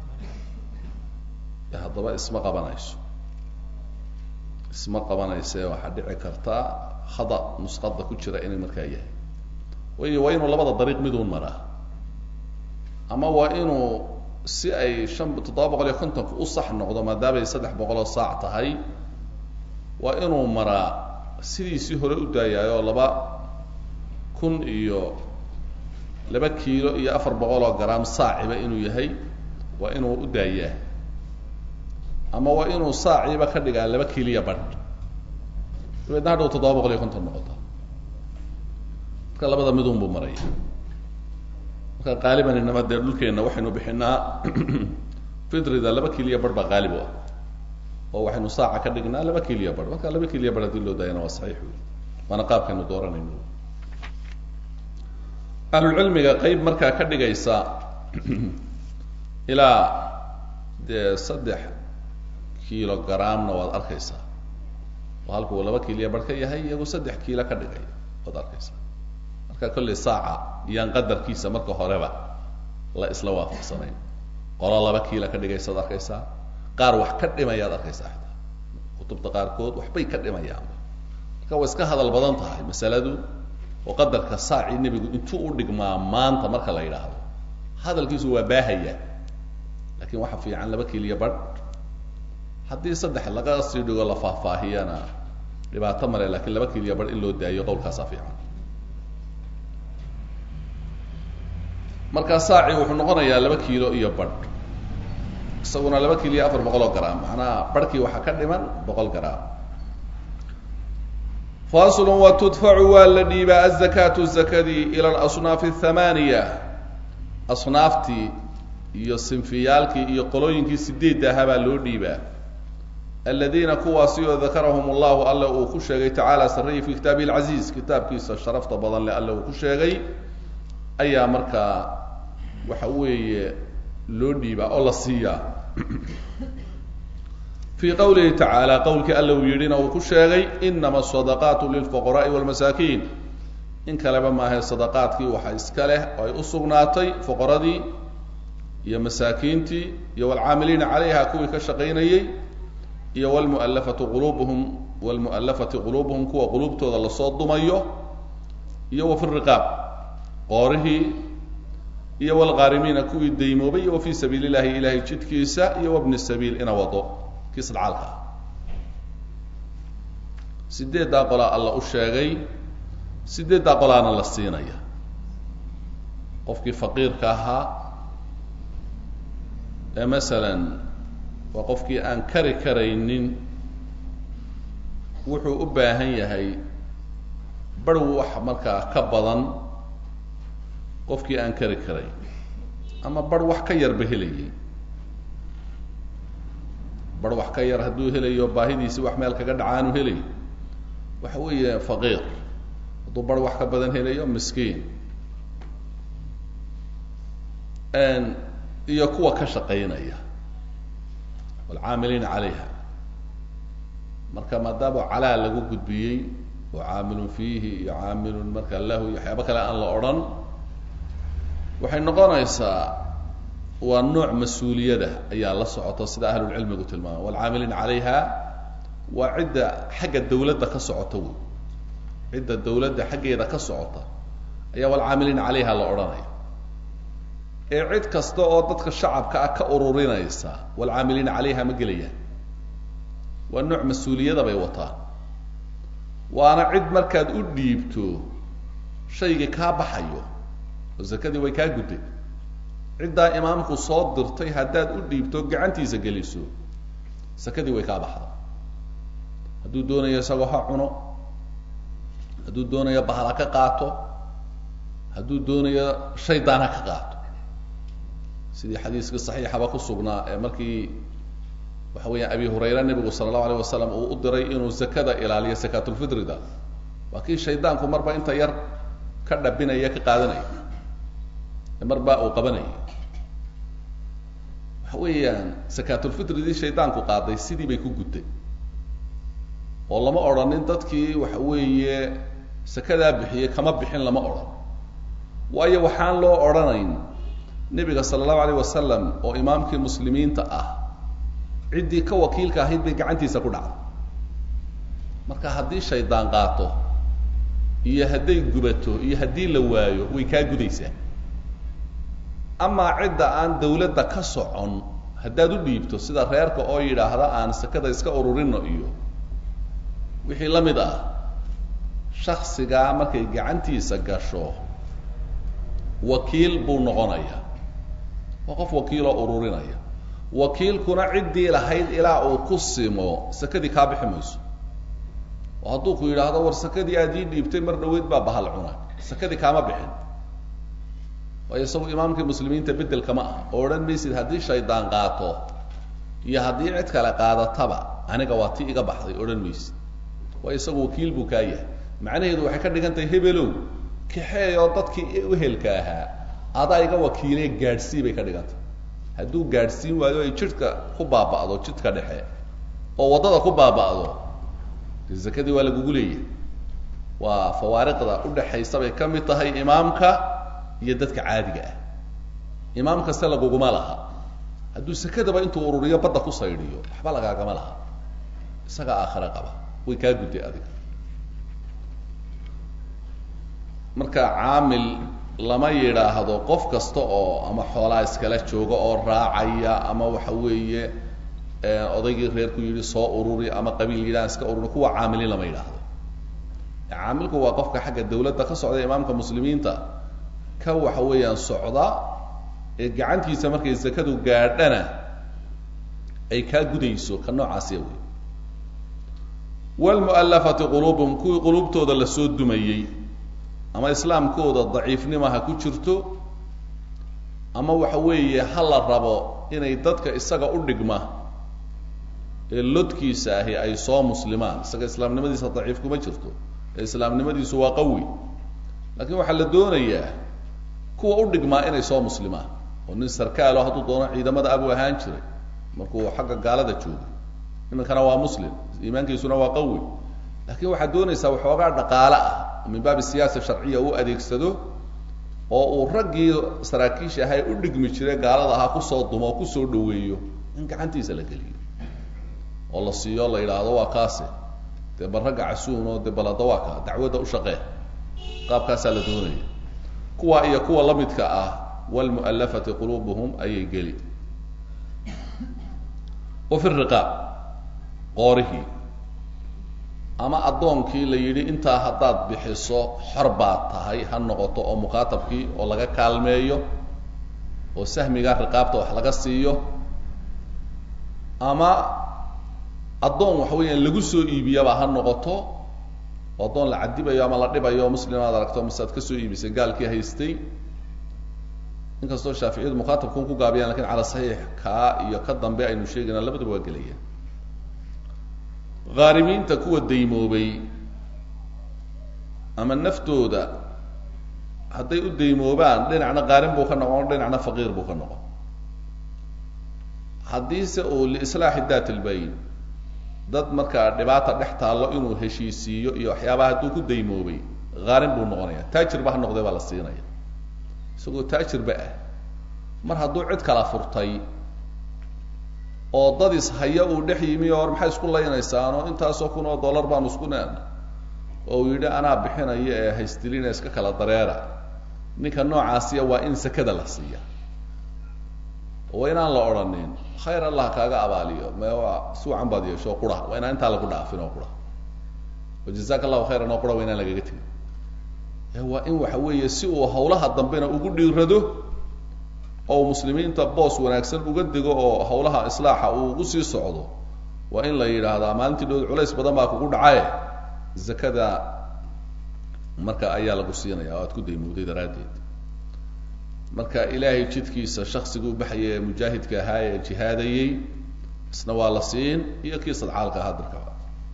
yidhi haddaba isma qabanayso isma qabanayse waxaa dhici karta khada nusqada ku jira inay markaa yahay way waa inuu labada dariiq miduun maraa ama waa inuu si ay shan toddoba boqol iyo kontonka u sax noqdo maadaamay saddex boqol oo saac tahay waa inuu maraa sidiisii hore u daayaayoo laba kun iyo laba kiilo iyo afar boqol oo gram saaciba inuu yahay waa inuu u daayaa ama waa inuu saaciiba ka dhigaa laba kiiliya badh dabeedna hadhow toddoba boqol iyo konton noqota marka labada midun buu maraya marka qaaliban inama dee dhulkeenna waxaynu bixinaa fidrida laba kiiliya badh baa qaalib u ah oo waxaynu saaca ka dhignaa laba kiiliya badh marka laba kiiliya badh hadii loo daayana waa saxiix wey waana qaabkaynu dooranayno ahlulcilmiga qeyb markaa ka dhigaysa ilaa dee saddex kiilo gramna waad arkaysaa oo halkuu laba kiiliya badh ka yahay iyagu saddex kiilo ka dhigaya waad arkaysaa marka kolley saaca iyaan qadarkiisa marka horeba la isla waafaqsanayn qolo laba kiila ka dhigaysaad arkaysaa qaar wax ka dhimayaad arkaysaa xitaa kutubta qaarkood waxbay ka dhimayaan marka way iska hadal badan tahay masaladu oo qadarka saacii nebigu intuu u dhigmaa maanta marka la yidhaahdo hadalkiisu waa baahaya lakin waxa fiican laba kiiliya badh haddii saddex laga sii dhigo la faahfaahiyana dhibaato male lakin laba kiiliya badh in loo daayo qowlkaasaa fiican markaa saaci wuxuu noqonayaa laba kiilo iyo badh isaguna laba kiilo iyo afar boqol oo gram macnaha barhkii waxaa ka dhiman boqol gram faslu wa tudfacu waa la dhiibaa azakaatu zakadii ila alasnaafi athamaaniya asnaaftii iyo sinfiyaalkii iyo qolooyinkii sideedda ahaa baa loo dhiibaa aladiina kuwaasi oo dakarahum allahu alle uu ku sheegay tacaala sarreyi fi kitaabihi lcaziiz kitaabkiisa sharafta badan leh alle uu ku sheegay ayaa markaa waxa weeye loo dhiibaa oo la siiyaa fii qawlihi tacaala qowlkii alla uu yidhina uu ku sheegay inama asadaqaatu lilfuqaraai walmasaakiin in kaleba maahae sadaqaadkii waxa iska leh oo ay u sugnaatay fuqaradii iyo masaakiintii iyo walcaamiliina calayha kuwii ka shaqaynayey iyo wlmualafatu quluubuhum wlmu'alafati quluubuhum kuwa quluubtooda lasoo dumayo iyo wa fi riqaab qoorihii iyo wlghaarimiina kuwii daymoobay iyo wa fii sabiili llahi ilahay jidkiisa iyo wabni sabiil ina wado kii sadcaalka ah sideeddaa qolaa alla u sheegay sideeddaa qolaana la siinaya qofkii faqiirka ahaa ee masalan waa qofkii aan kari karaynin wuxuu u baahan yahay barh wax markaa ka badan qofkii aan kari karayn ama barh wax ka yarba helayay barh wax ka yar hadduu helayo baahidiisi wax meel kaga dhacaanu helayo waxa weeye faqiir hadduu barh wax ka badan helayo miskiin iyo kuwa ka shaqaynaya waalcaamiliina calayha marka maadaama calaa lagu gudbiyey oo caamilun fiihi iyo caamilun marka lahu iyo waxyaaba kale aan la odhan waxay noqonaysaa waa nooc mas-uuliyada ayaa la socota sida ahlulcilmigu tilmaama waalcaamiliina calayha waa cidda xagga dawladda ka socota wey cidda dawladda xaggeeda ka socota ayaa waalcaamiliina calayha la odhanaya ee cid kasta oo dadka shacabka ah ka ururinaysa waalcaamiliina calayha ma gelayaan waa nooc mas-uuliyada bay wataan waana cid markaad u dhiibto shaygii kaa baxayo oo zakadii way kaa gudday ciddaa imaamku soo dirtay haddaad u dhiibto gacantiisa geliso sakadii way kaa baxda hadduu doonayo isagoo ha cuno hadduu doonayo bahala ka qaato hadduu doonayo shaydaan ha ka qaato sidii xadiiskii saxiixaba ku sugnaa ee markii waxa weeyaan abi hurayre nebigu sala allahu alayh wasalam uu u diray inuu zakada ilaaliyo sakaatulfitrida waa kii shaydaanku marba inta yar ka dhabinaya ka qaadanaya ee marba uu qabanaya waxa weeyaan sakaatulfitridii shaydaanku qaaday sidii bay ku gudday oo lama odhanin dadkii waxa weeye sakadaa bixiyey kama bixin lama odhan waayo waxaan loo odhanayn nebiga sala allahu alayh wasalam oo imaamkii muslimiinta ah ciddii ka wakiilka ahayd bay gacantiisa ku dhacday marka haddii shaydaan qaato iyo hadday gubato iyo haddii la waayo way kaa gudaysaa amaa cidda aan dawladda ka socon haddaad u dhiibto sida reerka oo yidhaahda aan sakada iska ururino iyo wixii la mid ah shaksigaa markay gacantiisa gasho wakiil buu noqonaya waa qof wakiiloo ururinaya wakiilkuna ciddii lahayd ilaa uu ku simo sakadii kaa bixi mayso oo hadduu ku yidhaahdo war sakadii aad ii dhiibtay mar dhaweyd baa bahal cuna sakadii kaama bixin waayo isagu imaamkii muslimiinta bedelkama ah oo odhan maysid haddii shaydaan qaato iyo haddii cid kale qaadataba aniga waa ti iga baxday odhan maysid waayo isagu wakiil buu kaa yahay macnaheedu waxay ka dhigan tahay hebelow kaxeeyoo dadkii uhelka ahaa adaa iga wakiilee gaadhsii bay ka dhigan tahay hadduu gaadhsiin waayo ay jidhka ku baaba'do jidka dhexe oo waddada ku baaba'do de zakadii waa lagugu leeyahay waa fawaariqda udhaxaysa bay ka mid tahay imaamka iyo dadka caadiga ah imaam kaste laguguma laha hadduu sakadaba intuu ururiyo badda ku saydhiyo waxba lagaagama laha isaga aakhire qaba way kaa gudday adiga marka caamil lama yidhaahdo qof kasta oo ama xoolaa iskala jooga oo raacaya ama waxa weeye odaygii reerku yidhi soo ururi ama qabiil yidhaha iska ururi kuwa caamiliin lama yidhaahdo caamilku waa qofka xagga dawladda ka socda imaamka muslimiinta ka waxa weeyaan socda ee gacantiisa markay zakadu gaadhana ay kaa gudayso ka noocaasiya wey wlmu'alafati quluubuhum kuwii quluubtooda lasoo dumayey ama islaamkooda daciifnima ha ku jirto ama waxa weeye ha la rabo inay dadka isaga u dhigma ee lodkiisa ahi ay soo muslimaan isaga islaamnimadiisa daciif kuma jirto ee islaamnimadiisu waa qawi laakiin waxaa la doonayaa kuwa u dhigmaa inay soo muslimaan oo nin sarkaalo hadduu doono ciidamada abuu ahaan jiray markuu xagga gaalada joogay iminkana waa muslim iimaankiisuna waa qawi laakiin waxaad doonaysaa waxoogaa dhaqaale ah min baabi siyaasa sharciya u adeegsado oo uu raggii saraakiisha ahaa ee u dhigmi jiray gaalada ahaa kusoo dumo oo kusoo dhaweeyo in gacantiisa la geliyo oo la siiyo la yidhaahdo waa kaase dee bal ragga casuun oo dee balada waa kaa dacwadda u shaqee qaabkaasaa la doonaya kuwa iyo kuwa la midka ah wlmu'alafati quluubuhum ayay geli wa fi riqaab qoorihii ama addoonkii la yidhi intaa haddaad bixiso xor baad tahay ha noqoto oo mukaatabkii oo laga kaalmeeyo oo sahmigaa riqaabta wax laga siiyo ama addoon waxa weeyaan lagu soo iibiyaba ha noqoto oo addoon la cadibayo ama la dhibayo oo muslim aad aragto mise aad kasoo iibisay gaalkii haystay inkastoo shaaficiyadu mukaatabkun ku gaabiyaan lakin cala saxiix kaa iyo ka dambe aynu sheegayna labadaba waa gelayaan haarimiinta kuwa daymoobay ama naftooda hadday u daymoobaan dhinacna qaarin buu ka noqon dhinacna faqiir buu ka noqon haddiise uu liislaaxi daat ilbayn dad markaa dhibaata dhex taallo inuu heshiisiiyo iyo waxyaabaha hadduu ku daymoobay haarin buu noqonaya taajirba ha noqday baa la siinaya isagoo taajirba ah mar hadduu cid kala furtay oo dad ishaya uu dhex yimi oo maxay isku laynaysaan oo intaasoo kun oo dollar baanu isku neen oo uu yidhi anaa bixinaya ee haystilina iska kala dareera ninka noocaasiya waa in sakada la siiya waa inaan la odhanin khayr allah kaaga abaaliyo me waa suucan baad yeesho qura waa inaan intaa lagu dhaafin oo qura o jazaka allahu khayran oo qura waa inaan lagaga tegin waa in waxa weeye si uu hawlaha dambena ugu dhiirado oo muslimiinta boos wanaagsan uga dego oo hawlaha islaaxa uu ugu sii socdo waa in la yidhaahdaa maalintii dhood culays badan baa kugu dhacaye zakada marka ayaa lagu siinaya oo aad ku daymowday daraaddeed marka ilaahay jidkiisa shaksiga u baxaya ee mujaahidka ahaa ee jihaadayey isna waa la siin iyo kii sadcaalka ahaa dirkaba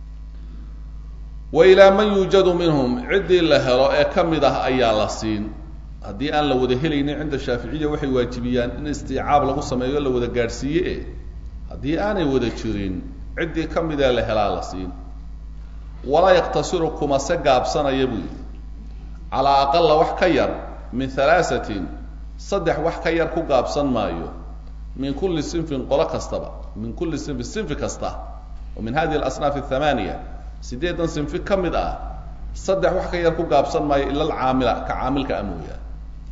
wa ilaa man yuujadu minhum ciddii la helo ee ka mid ah ayaa la siin haddii aan la wada helaynin cinda shaaficiya waxay waajibiyaan in istiicaab lagu sameeyo la wada gaadhsiiye e haddii aanay wada jirin ciddii ka midee la helaa la siin walaa yaktasiru kuma se gaabsanaya buu yidhi calaa aqala wax ka yar min halaasatin saddex wax ka yar ku gaabsan maayo min kulli sinfin qolo kastaba min kulli sinfin sinfi kasta oo min hadihi alasnaaf athamaaniya siddeedan sinfi ka mid ah saddex wax ka yar ku gaabsan maayo ila alcaamila ka caamilka a mooyaan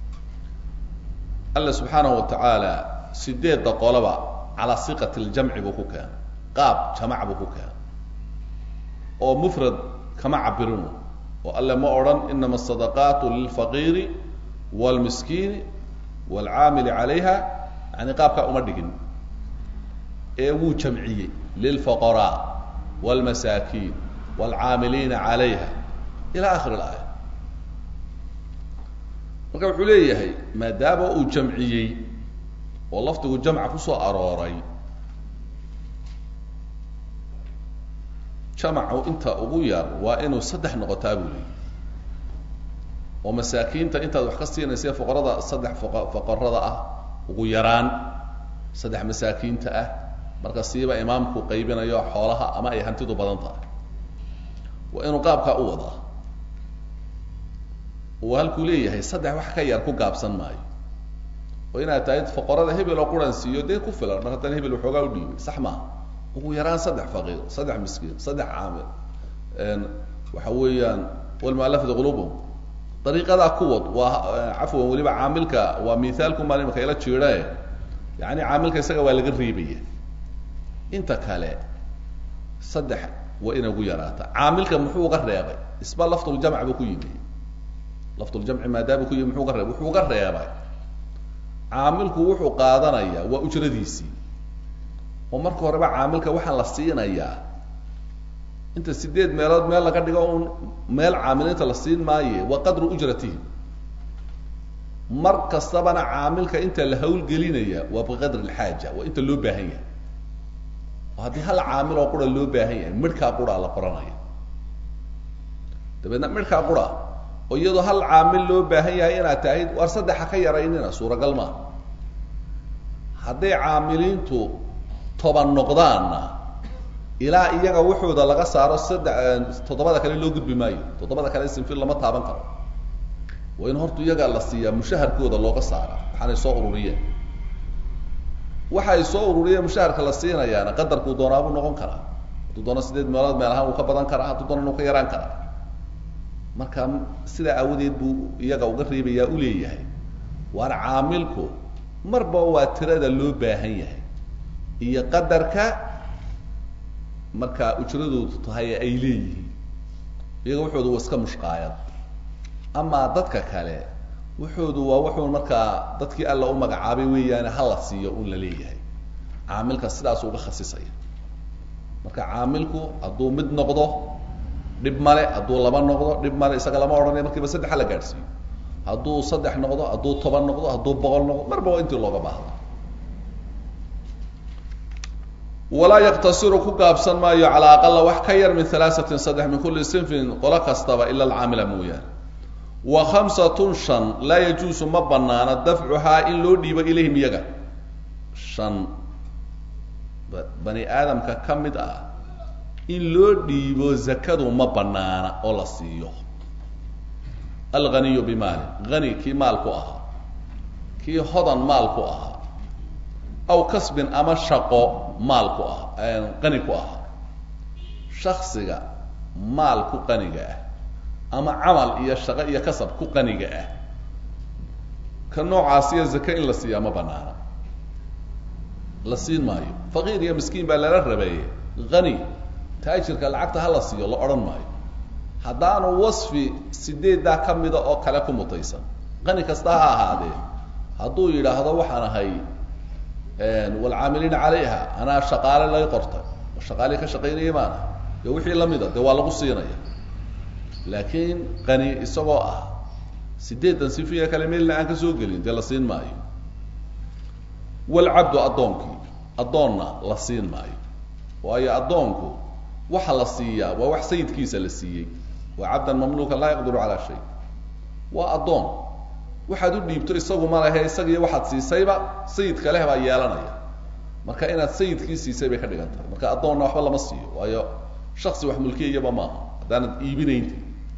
alla subxaanahu wa tacaala sideedda qoloba calaa siqati ljamci buu ku keenay qaab jamac buu ku keenay oo mufrad kama cabirinu oo alle ma odhan inama asadaqaatu lilfaqiiri wاlmiskiini wاlcaamili calayha yani qaabkaa uma dhigin ee wuu jamciyey lilfuqaraa wاlmasaakiin wاlcaamiliina calayha ila akhir اlaaya marka wuxuu leeyahay maadaama uu jamciyey oo lafdigu jamca kusoo arooray jamacu inta ugu yar waa inuu saddex noqotaa buu leeyay oo masaakiinta intaad wax ka siinaysa fuqarada saddex fuqarada ah ugu yaraan saddex masaakiinta ah marka siiba imaamku qaybinayo xoolaha ama ay hantidu badan tahay waa inuu qaabkaa u wadaa uu halkuu leeyahay saddex wax ka yar ku gaabsan maayo oo inaad tahay fuqarada hebel oo quran siiyo dee ku filan mar haddana hebel waxoogaa u dhiibay sax maaha ugu yaraan saddex faqiir saddex miskiin saddex caamil waxa weeyaan walmualafati qulubuhum dariiqadaa ku wad waa cafwan weliba caamilka waa mithaalku maan imaka ila jiidae yani caamilka isaga waa laga reebaya inta kale saddex waa inay ugu yaraata caamilka muxuu uga reebay isba laftuljamc buu ku yimi laftuljamci maadaama ku yimi muxuu uga reebay wuxuu uga reebay caamilku wuxuu qaadanaya waa ujradiisii oo marka horeba caamilka waxaa la siinayaa inta sideed meelood meel laga dhigo un meel caamilinta la siin maaye waa qadru ujratihim mar kastabana caamilka inta la hawlgelinaya waa biqadri lxaaja waa inta loo baahan yahay oo haddii hal caamil oo qura loo baahan yahay midhkaa qura la qoranaya dabeedna midhkaa qura oo iyadoo hal caamil loo baahan yahay inaad tahay waar saddexa ka yaraynina suuragal maa hadday caamiliintu toban noqdaanna ilaa iyaga wuxuuda laga saaro saddex toddobada kale loo gudbi maayo toddobada kale sinfil lama taaban karo waa in horta iyaga la siiyaa mushaharkooda looga saara waxaanay soo ururiyeen waxa ay soo ururiyeen mushaharka la siinayaana qadarkuu doonaabuu noqon karaa hadduu doono sideed meelood meel ahaan uu ka badan karaa hadduu doona uu ka yaraan karaa marka sidaa aawadeed buu iyaga uga reebayaa u leeyahay waar caamilku marba waa tirada loo baahan yahay iyo qadarka markaa ujradoodu tahay ay leeyihiin iyaga wuxoodu waa iska mushqaayad amaa dadka kale wuxoodu waa wuxuu markaa dadkii alla u magacaabay weeyaane hala siiyo un la leeyahay caamilka sidaas uga khasisaya marka caamilku hadduu mid noqdo dhib male hadduu laba noqdo dhib male isaga lama odhanaya markiiba saddex hala gaadhsiiyo hadduu saddex noqdo hadduu toban noqdo hadduu boqol noqdo marba waa intii looga baahda walaa yaktasiru ku gaabsan maayo calaa aqala wax ka yar min halaasatin saddex min kulli sinfin qolo kastaba ila alcaamila mooyaane wa khamsatun shan laa yajuusu ma banaana dafcuhaa in loo dhiibo ilayhim iyaga shan bani aadamka ka mid ah in loo dhiibo zakadu ma banaana oo la siiyo alghaniyu bimaali hani kii maal ku ahaa kii hodan maal ku ahaa aw kasbin ama shaqo maal ku ah qani ku ahaa shaksiga maal ku qaniga ah ama camal iyo shaqo iyo kasab ku qaniga ah ka noocaasiyo zake in la siiyaa ma banaana la siin maayo faqiir iyo miskiin baa lala rabeeye hani taajirka lacagta ha la siiyo la odhan maayo haddaanu wasfi sideeddaa ka mida oo kale ku mutaysan qani kasta ha ahaadee hadduu yidhaahdo waxaan ahay waalcaamiliina calayha anaa shaqaale lay qortay oo shaqaalii ka shaqaynaya maana dee wixii lamida dee waa lagu siinaya laakiin qani isagoo ah sideedan sifiya kale meelna aan ka soo gelin dee la siin maayo walcabdu addoonkii addoonna la siin maayo waayo addoonku waxa la siiyaa waa wax sayidkiisa la siiyey waa cabdan mamluukan laa yaqdiru calaa shay waa addoon waxaad u dhiibto isagu ma lehe isagiiyo waxaad siisayba sayidka leh baa yeelanaya marka inaad sayidkii siisay bay ka dhigan tahay marka addoonna waxba lama siiyo waayo shaksi wax mulkiyayaba maaha haddaanad iibinaynti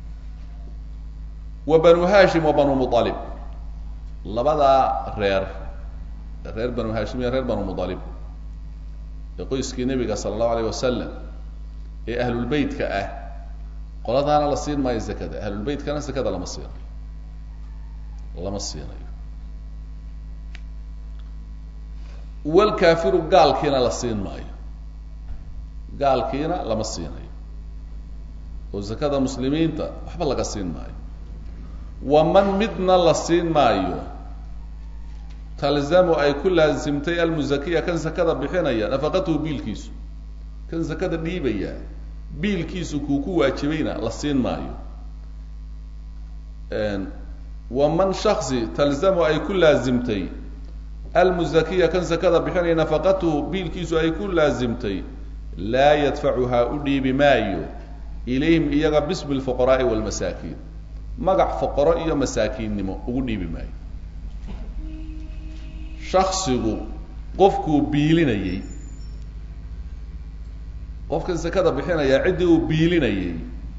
wa banu hashim wa banu mualib labadaa reer reer banu hashim iyo reer banu mualib ee qoyskii nebiga sala allahu alayh wasalam ee ahlulbeytka ah qoladaana la siin maayo zakada ahlulbeytkana zakada lama siinayo lama siinayo walkaafiru gaalkiina la siin maayo gaalkiina lama siinayo oo zakada muslimiinta waxba laga siin maayo waman midna la siin maayo talzamu ay ku laasimtay almuzakiya kan zakada bixinaya nafaqatuhu biilkiisu kan zakada dhiibaya biilkiisu kuu ku waajibayna la siin maayo waman shaksi talzamu ay ku laasimtay almuzakiya kan zakada bixinaya nafaqatuhu biilkiisu ay ku laasimtay laa yadfacuhaa u dhiibi maayo ilayhim iyaga bismi lfuqaraai walmasaakiin magac foqoro iyo masaakiinnimo ugu dhiibi maayo shaksigu qofkuu biilinayey qofkan zakada bixinaya ciddii uu biilinayey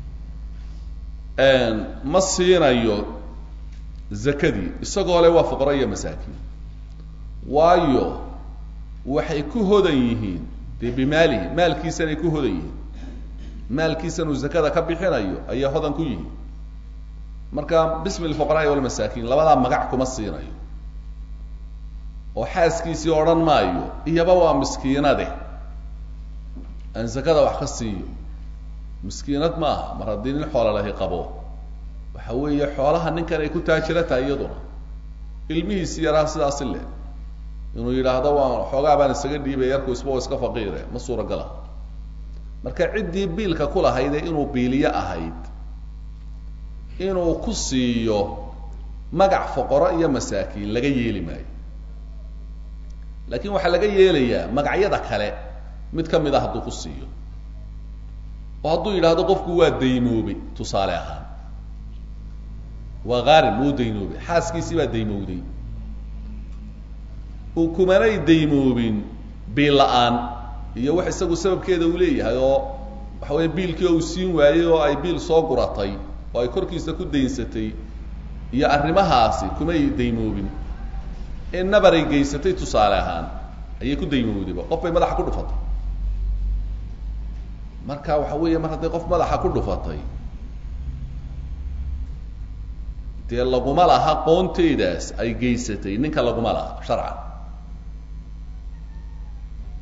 ma siinayo zakadii isagoo le waa fuqaro iyo masaakiin waayo waxay ku hodan yihiin dee bimaalihi maalkiisanay ku hodan yihiin maalkiisan uu zakada ka bixinayo ayay hodan ku yihiin marka bismi lfuqaraai walmasaakiin labadaa magac kuma siinayo oo xaaskiisii odhan maayo iyaba waa miskiinade aan zakada wax ka siiyo miskiinad ma aha mar haddii nin xoola lahi qabo waxa weeye xoolaha ninkan ay ku taajira tahay iyaduna ilmihiisi yaraa sidaasi leh inuu yidhaahdo waan xoogaa baan isaga dhiibay yarku isba iska faqiire ma suuragala marka ciddii biilka ku lahayde inuu biiliyo ahayd inuu ku siiyo magac foqoro iyo masaakiin laga yeeli maayo laakiin waxaa laga yeelayaa magacyada kale mid ka mid a hadduu ku siiyo oo hadduu yidhaahdo qofku waa daymoobay tusaale ahaan waa qaarin wuu daymoobay xaaskiisii baa daymowday uu kumanay daymoobin biil la-aan iyo wax isagu sababkeeda uu leeyahay oo waxa weeye biilkii oo uu siin waayey oo ay biil soo guratay oo ay korkiisa ku daynsatay iyo arrimahaasi kumay daymoobin in nabaray geysatay tusaale ahaan ayay ku daymowdayba qof bay madaxa ku dhufatay marka waxa weeye mar hadday qof madaxa ku dhufatay dee laguma laha qoonteedaas ay geysatay ninka laguma laha sharcan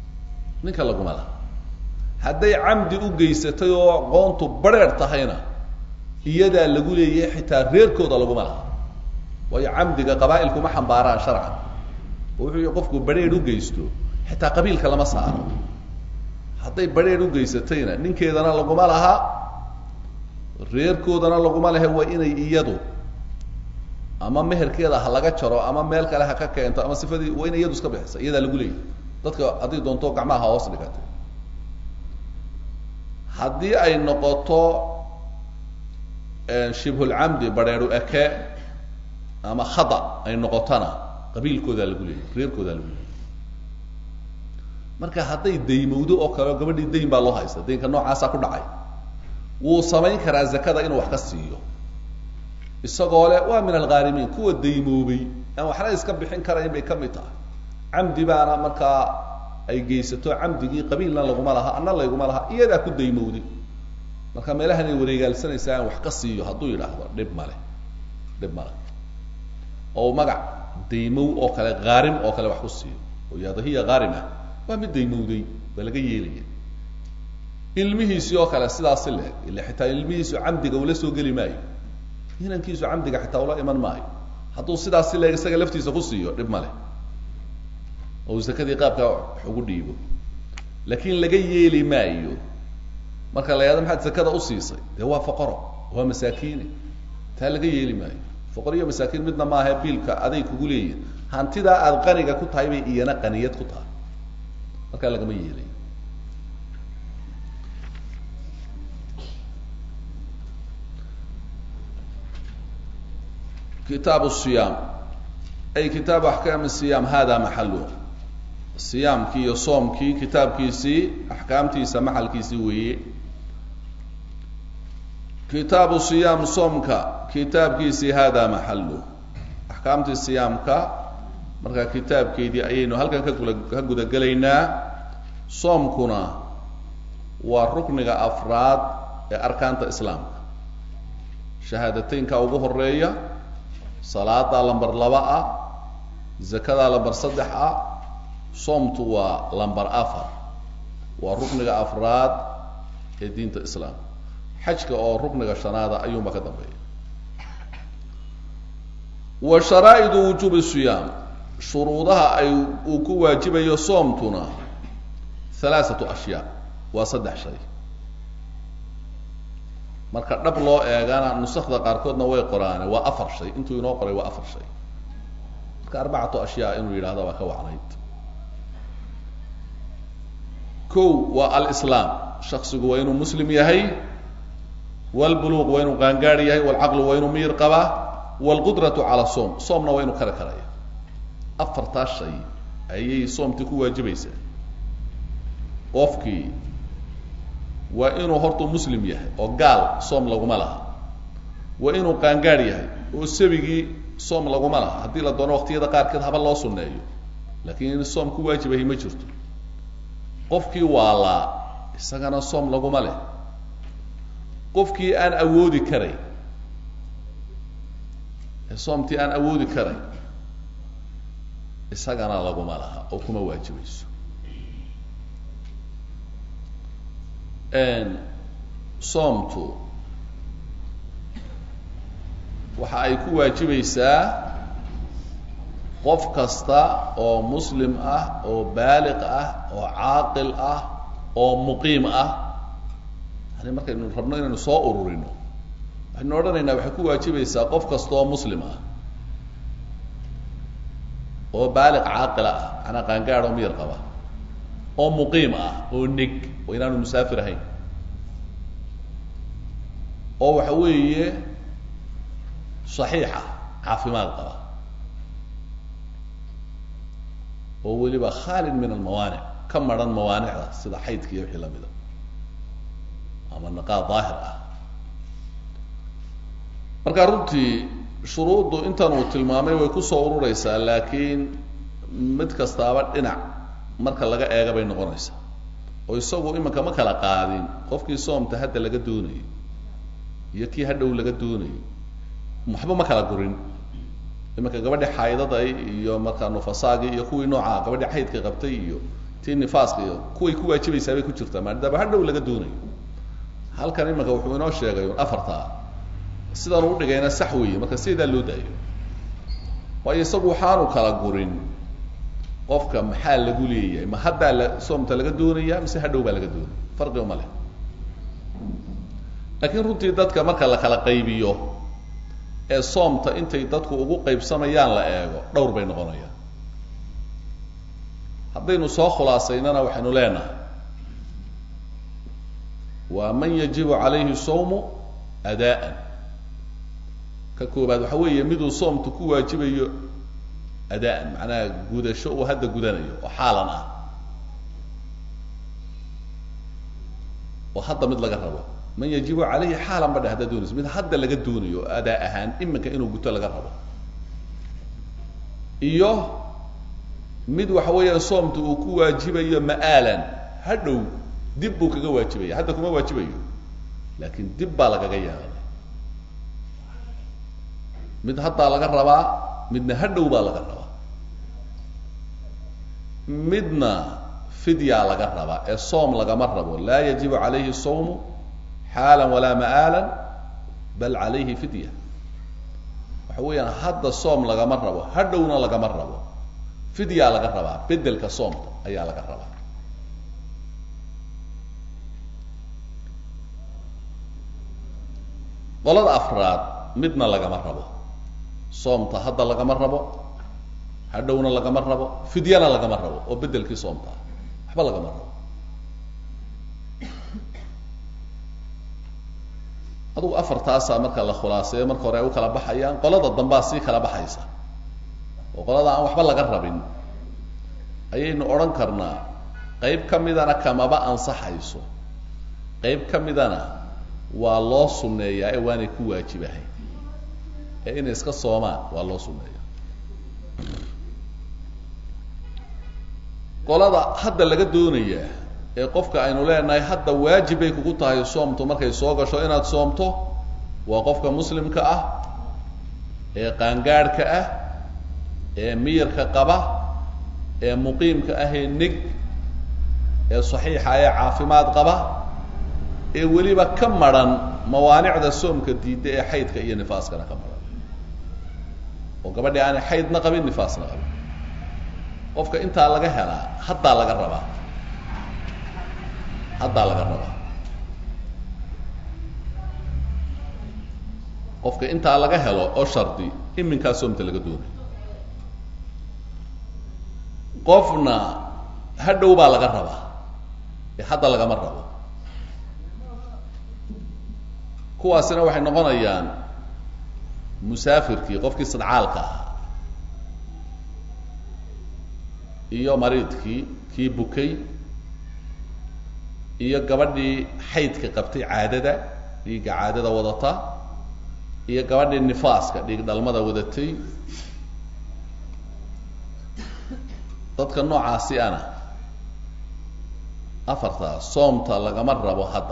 ninka laguma laha hadday camdi u geysatay oo qoontu bareer tahayna iyadaa lagu leeyahay xitaa reerkooda laguma laha waayo camdiga qabaa'ilku ma xambaaraan sharcan oo wuxuu yihi qofku badrheer u geysto xitaa qabiilka lama saaro hadday badrheer u geysatayna ninkeedana laguma laha reerkoodana laguma lehe waa inay iyadu ama meherkeeda ha laga jaro ama meel kale ha ka keento ama sifadii waa inay iyadu iska bixisa iyadaa lagu leeyahy dadka haddii doonto gacmaha hoos dhigatay haddii ay noqoto shibhulcamdi badheeru eke ama khada ay noqotona qabiilkoodaa lagu leeyahy reerkoodaa lagu leeyahy marka hadday daymowdo oo kale gabadhii dayn baa loo haysta daynka noocaasaa ku dhacay wuu samayn karaa zakada inuu wax ka siiyo isagoo le waa min alghaarimiin kuwa daymoobay aan waxna iska bixin karayn bay ka mid tahay camdi baana markaa ay geysato camdigii qabiilna laguma laha anna layguma laha iyadaa ku daymowday marka meelahan ay wareegaalsanaysaa aan wax ka siiyo hadduu yidhaahdo dhib male dhib male oo magac daymow oo kale haarim oo kale wax ku siiyo oo yihahdo hiya haarima waa mid daymowday baa laga yeelaya ilmihiisii oo kale sidaasi leeg ila xitaa ilmihiisu camdiga ula soo geli maayo inankiisu camdiga xitaa ula iman maayo hadduu sidaasi leeg isaga laftiisa ku siiyo dhib male oo zakadii qaabka wax ugu dhiibo laakiin laga yeeli maayo marka la yahado maxaad zakada usiisay dee waa foqoro waa masaakiine taa laga yeeli maayo foqor iyo masaakiin midna maaha biilka aday kugu leeyihin hantidaa aada qaniga ku tahay bay iyana qaniyad ku tahay markaa lagama yeelayo kitaab siyaam ay kitaabu axkaami siyaam hada maxalu siyaamkii iyo soomkii kitaabkiisii axkaamtiisa maxalkiisii weeye kitaabu siyaam soomka kitaabkiisii hada maxalu axkaamtii siyaamka markaa kitaabkeedii ayaynu halkan kakula ka gudagelaynaa soomkuna waa rukniga afraad ee arkaanta islaamka shahaadateynka ugu horeeya salaadaa lamber laba ah zakadaa lamber saddex ah soomtu waa lamber afar waa rukniga afraad ee diinta islaamka xajka oo rukniga shanaada ayuunba ka dambeeya wa sharaa'idu wujuubi siyaam shuruudaha ay uu ku waajibayo soomtuna halaathatu ashyaa waa saddex shay marka dhab loo eegana nusakda qaarkoodna way qoraane waa afar shay intuu inoo qoray waa afar shay marka arbacatu ashyaa inuu yidhahda waa ka wacnayd kow waa alislaam shaksigu waa inuu muslim yahay walbuluuq waa inuu qaangaari yahay walcaqlu waa inuu miyir qabaa walqudratu cala soom soomna waa inuu kari karaya afartaas shay ayay soomtii ku waajibaysaa qofkii waa inuu horta muslim yahay oo gaal soom laguma laha waa inuu qaangaadh yahay oo sabigii soom laguma laha haddii la doono waqtiyada qaarkeed haba loo sunneeyo laakiin in soom ku waajibahay ma jirto qofkii waalaa isagana soom laguma leh qofkii aan awoodi karay ee soomtii aan awoodi karay isagana laguma laha oo kuma waajibayso soomtu waxa ay ku waajibaysaa qof kasta oo muslim ah oo baaliq ah oo caaqil ah oo muqiim ah yani markaynu rabno inaynu soo ururino waxaynu odhanaynaa waxay ku waajibaysaa qof kasta oo muslim ah oo baaliq caaqila ah manaa qaangaad oo miyar qaba oo muqiim ah oo nig oo inaanu musaafir ahayn oo waxa weeye saxiixa caafimaad qaba oo weliba khaalid min almawaanic ka maran mawaanicda sida xaydka iyo wixii lamida ama niqaad daahir ah marka runtii shuruuddu intan uu tilmaamay way kusoo urureysaa laakiin mid kastaaba dhinac marka laga eega bay noqonaysaa oo isagu imanka ma kala qaadin qofkii soomta hadda laga doonayo iyo kii hadhow laga doonayo waxba ma kala gurin imanka gabadhi xaydada iyo markaa nufasaagii iyo kuwii noocaa gabadhi xaydka qabtay iyo tii nifaaska iyo kuway ku waajibaysaa bay ku jirtaa maadaama hadhow laga doonayo halkan imanka wuxuu inoo sheegay afartaa sidan u dhigayna sax weeye marka sidaa loo daayo waayo isagu waxaanu kala gurin qofka maxaa lagu leeyahay ma haddaa la soomta laga doonaya mise hadhow baa laga doonaya farqi uma leh laakiin runtii dadka marka la kala qaybiyo ee soomta intay dadku ugu qaybsamayaan la eego dhowr bay noqonayaan haddaynu soo khulaasaynana waxaynu leenahay waa man yajibu calayhi sawmu adaan ka koobaad waxa weeye miduu soomtu ku waajibayo adaan macnaha gudasho uu hadda gudanayo oo xaalan ah oo hadda mid laga rabo man yajibu calayhi xaalan ba dhe haddaad doonayso mid hadda laga doonayo oo adaa ahaan iminka inuu guto laga rabo iyo mid waxa weeyaan soomta uu ku waajibayo ma'aalan hadhow dib buu kaga waajibaya hadda kuma waajibayo laakiin dib baa lagaga yeelay mid haddaa laga rabaa midna hadhow baa laga rabaa midna fidyaa laga rabaa ee soom lagama rabo laa yajibu calayhi sawmu xaalan walaa ma'aalan bal calayhi fidya waxa weeyaan hadda soom lagama rabo hadhowna lagama rabo fidyaa laga rabaa bedelka soomka ayaa laga rabaa qolada afraad midna lagama rabo soomta hadda lagama rabo hadhowna lagama rabo fidyana lagama rabo oo bedelkii soomta ah waxba lagama rabo adugu afartaasaa marka la khulaaseeyo marka hore ay u kala baxayaan qolada dambaa sii kala baxaysa oo qolada aan waxba laga rabin ayaynu odhan karnaa qayb ka midana kamaba ansaxayso qayb ka midana waa loo sunneeyaa ee waanay ku waajibahay ee inay iska soomaan waa loo sunneeya qolada hadda laga doonayaa ee qofka aynu leenahay hadda waajib bay kugu tahay soomtu markay soo gasho inaad soomto waa qofka muslimka ah ee qaangaadhka ah ee miyirka qaba ee muqiimka ah ee neg ee saxiixa ee caafimaad qaba ee weliba ka madran mawaanicda soomka diidda ee xaydka iyo nifaaskana ka madran oo gabadhii aanay xaydna qabin nifaasna qabin qofka intaa laga helaa haddaa laga rabaa haddaa laga rabaa qofka intaa laga helo oo shardi iminkaa soomta laga doonayo qofna hadhow baa laga rabaa ee hadda lagama rabo kuwaasina waxay noqonayaan musaafirkii qofkii sadcaalka ahaa iyo mariidkii kii bukay iyo gabadhii xaydka qabtay caadada dhiigga caadada wadata iyo gabadhii nifaaska dhiig dhalmada wadatay dadka noocaasi ana afartaas soomta lagama rabo hadda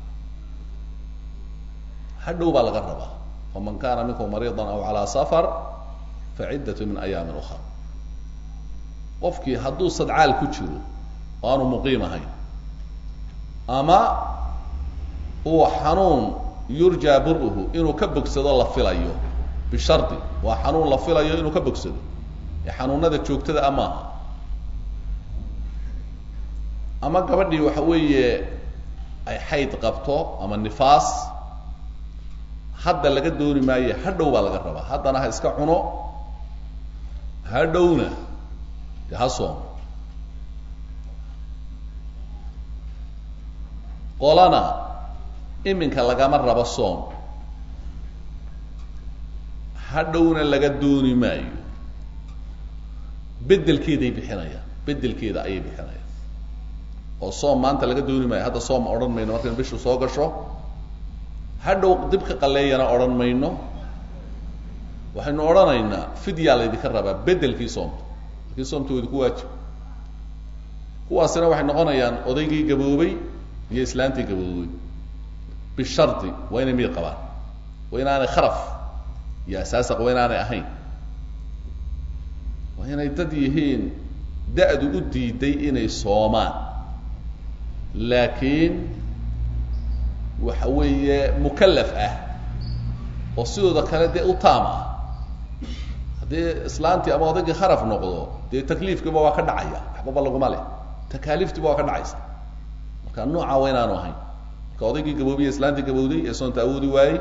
hadhow baa laga rabaa faman kana minkum mariida aw calaa safar faciddat min ayaamin ukra qofkii hadduu sadcaal ku jiro oo aanu muqiim ahayn ama uu xanuun yurjaa buruhu inuu ka bogsado la filayo bishardi waa xanuun la filayo inuu ka bogsado ee xanuunada joogtada a maaha ama gabadhii waxa weeye ay xayd qabto ama nifaas hadda laga dooni maaye hadhow baa laga rabaa haddana ha iska cuno hadhowna de ha soomo qolana iminka lagama rabo soom hadhowna laga dooni maayo bedelkeeday bixinayaan bedelkeeda ayay bixinayaan oo soom maanta laga dooni maayo hadda soom odhan mayno markaynu bishu soo gasho hadhow dib ka qaleeyana odhan mayno waxaynu odhanaynaa fidyaa laydinka rabaa bedelkii soomta laakiin soomta wa idinku waajib kuwaasina waxay noqonayaan odaygii gaboobay iyo islaantii gaboobay bishardi waa inay miyir qabaan waa inaanay kharaf iyo asaasaq waa inaanay ahayn waa inay dad yihiin da-du u diiday inay soomaan laakiin waxa weeye mukallaf ah oo sidooda kale dee u taam ah haddii islaantii ama odaygii kharaf noqdo dee takliifkiiba waa ka dhacaya waxbaba laguma leh takaaliiftiiba waa ka dhacaysa marka nooca waa inaanu ahayn marka odaygii gaboobiye islaantii gabowday ee soonta awoodi waayey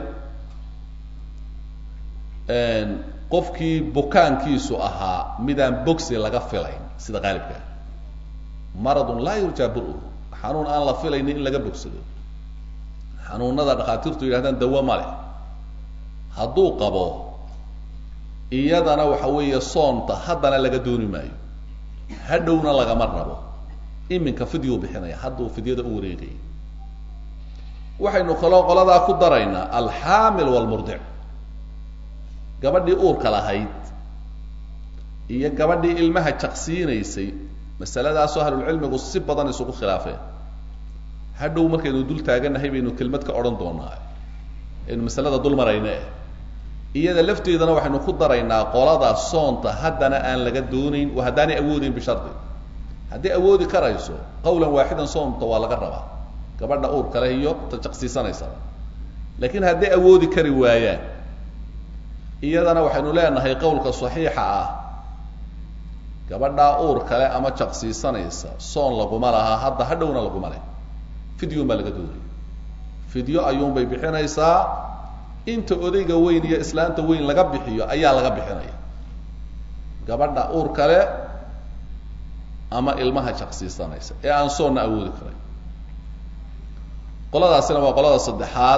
qofkii bukaankiisu ahaa midaan bogsi laga filayn sida qaalibka maradun laa yurjaa bur-u xanuun aan la filaynin in laga bogsado xanuunada dhakhaatiirtu yidhahdaan dawo ma leh hadduu qabo iyadana waxa weeye soonta haddana laga dooni maayo hadhowna lagama rabo iminka fidyuu bixinaya hadduu fidyada u wareegaya waxaynu kaloo qoladaa ku daraynaa alxaamil walmurdic gabadhii uurka lahayd iyo gabadhii ilmaha jaqsiinaysay masaladaasoo ahlulcilmigu si badan isugu khilaafeen hadhow markaynu dul taaganahay baynu kelmad ka odhan doonaa aynu masalada dul marayna eh iyada lafteedana waxaynu ku daraynaa qolada soonta haddana aan laga doonayn oo haddaanay awoodeyn bishardi haddii awoodi karayso qawlan waaxidan soonta waa laga rabaa gabadha uur kale iyo ta jaqsiisanaysaba laakiin hadday awoodi kari waayaan iyadana waxaynu leenahay qawlka saxiixa ah gabadhaa uur kale ama jaqsiisanaysa soon laguma lahaa hadda hadhowna laguma leh fidyun baa laga doonaya fidyo ayuunbay bixinaysaa inta odayga weyn iyo islaanta weyn laga bixiyo ayaa laga bixinaya gabadha uur kale ama ilmaha jaqsiisanaysa ee aan soonna awoodi karay qoladaasina waa qolada saddexaad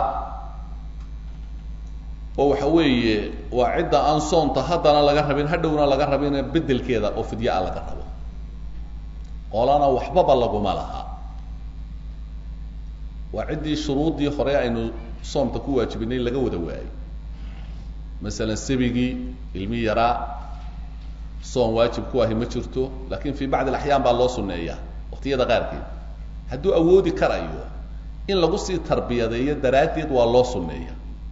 oo waxa weeye waa cidda aan soonta haddana laga rabin hadhowna laga rabin bedelkeeda oo fidyaa laga rabo qolana waxbaba laguma laha waa ciddii shuruuddii hore aynu soomta ku waajibinay laga wada waayey masalan sabigii ilmi yaraa soom waajib ku ahi ma jirto lakin fi bacdi alaxyaan baa loo suneeyaa waqtiyada qaarkeed hadduu awoodi karayo in lagu sii tarbiyadeeyo daraaddeed waa loo suneeya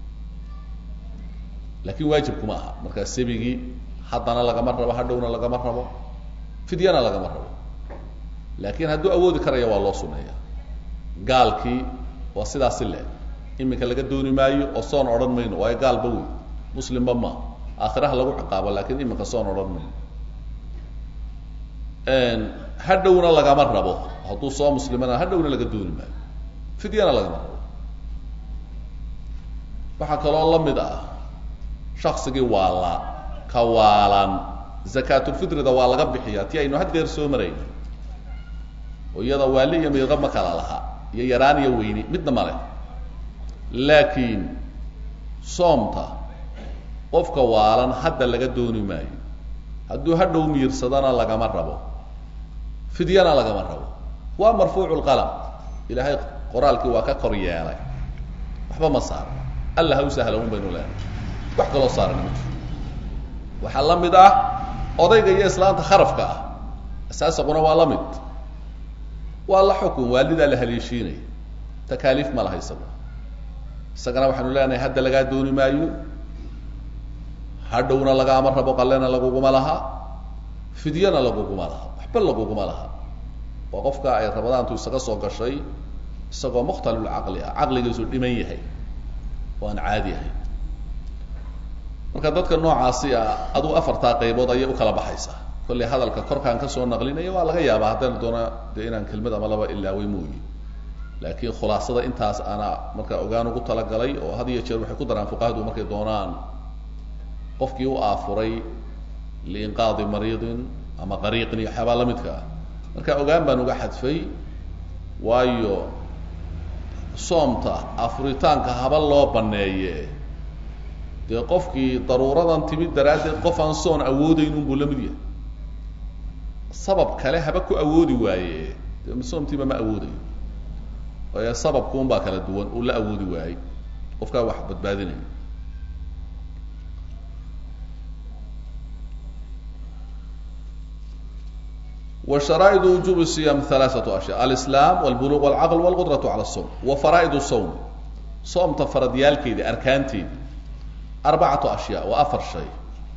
lakin waajibkuma aha markaa sabigii haddana lagama rabo hadhowna lagama rabo fidyana lagama rabo laakin hadduu awoodi karaya waa loo suneeya gaalkii waa sidaasi le iminka laga dooni maayo oo soon odhan mayno waayo gaalba wey muslimba ma aakhiraha lagu ciqaabo lakin iminka soon odhan mayno hadhowna lagama rabo hadduu soo muslimana hadhowna laga dooni maayo fidyana lagama rabo waxaa kaloo lamid ah shaksigii waala ka waalan zakaatulfitrida waa laga bixiyaa ti aynu haddeer soo marayno oo iyada waali iyo miiqa ma kala laha iyo yaraan iyo weyni midna male laakiin soomta qofka waalan hadda laga dooni maayo hadduu hadhow miirsadana lagama rabo fidyana lagama rabo waa marfuucu lqalam ilaahay qoraalkii waa ka kor yeelay waxba ma saaro alla ha u sahla un baynu leenahay wax kaloo saaran ma jiro waxaa la mid ah odayga iyo islaanta kharafka ah asaasaquna waa la mid waa la xukun waalidaa la haleeshiinaya takaaliif ma laha isaguna isagana waxaanu leenahay hadda lagaa dooni maayo hadhowna lagaama rabo qalena laguguma laha fidyana laguguma laha waxba laguguma laha waa qofka ay rabadaantu isaga soo gashay isagoo mukhtalulcaqli ah caqligiisu dhiman yahay oo aan caadi ahay marka dadka noocaasi ah aduu afartaa qaybood ayay ukala baxaysaa kollay hadalka korkaan kasoo naqlinaya waa laga yaabaa haddana doona dee inaan kelmad ama laba ilaaway mooyi laakiin khulaasada intaas ana marka ogaan ugu talagalay oo had iyo jeer waxay ku daraan fuqahadu markay doonaan qofkii u aafuray liinqaadi mariidin ama qariiqin iyo waxyaabaa lamidka ah marka ogaan baan uga xadfay waayo soomta afuritaanka haba loo baneeye dee qofkii daruuradan timid daraaddeed qof aan soon awoodeyn unbuu la mid yahay sabab kale haba ku awoodi waaye dee soomtiiba ma awoodayo waayo sababku un baa kala duwan uu la awoodi waayey qofkaa wax badbaadinaya wa sharaa'idu wujubi siyam halaaثatu ashya alislaam walbuluq walcaql walqudratu cala الsawm wa faraa'idu sawm soomta faradyaalkeedi arkaanteedi arbacatu ashyaa waa afar shay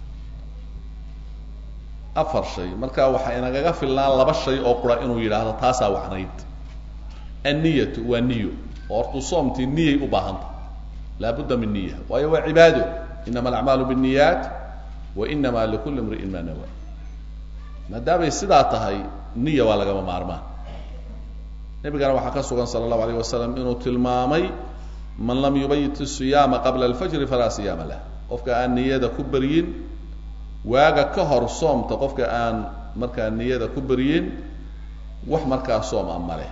afar shay marka waxaa inagaga filnaan laba shay oo qura inuu yidhaahdo taasaa wacnayd anniyatu waa niyo oo hortuu soomtii niyay u baahanta laabudda min niya waayo waa cibaado inama alacmaalu biاniyaat wa inama likuli imri'in ma nawa maadaamay sidaa tahay niya waa lagama maarmaan nebigana waxaa ka sugan sala allahu alayh wasalam inuu tilmaamay man lam yubayit siyaama qabla alfajri falaa siyaama lah qofka aan niyada ku beryin waaga ka hor soomta qofka aan markaa niyada ku beryin wax markaa soom a maleh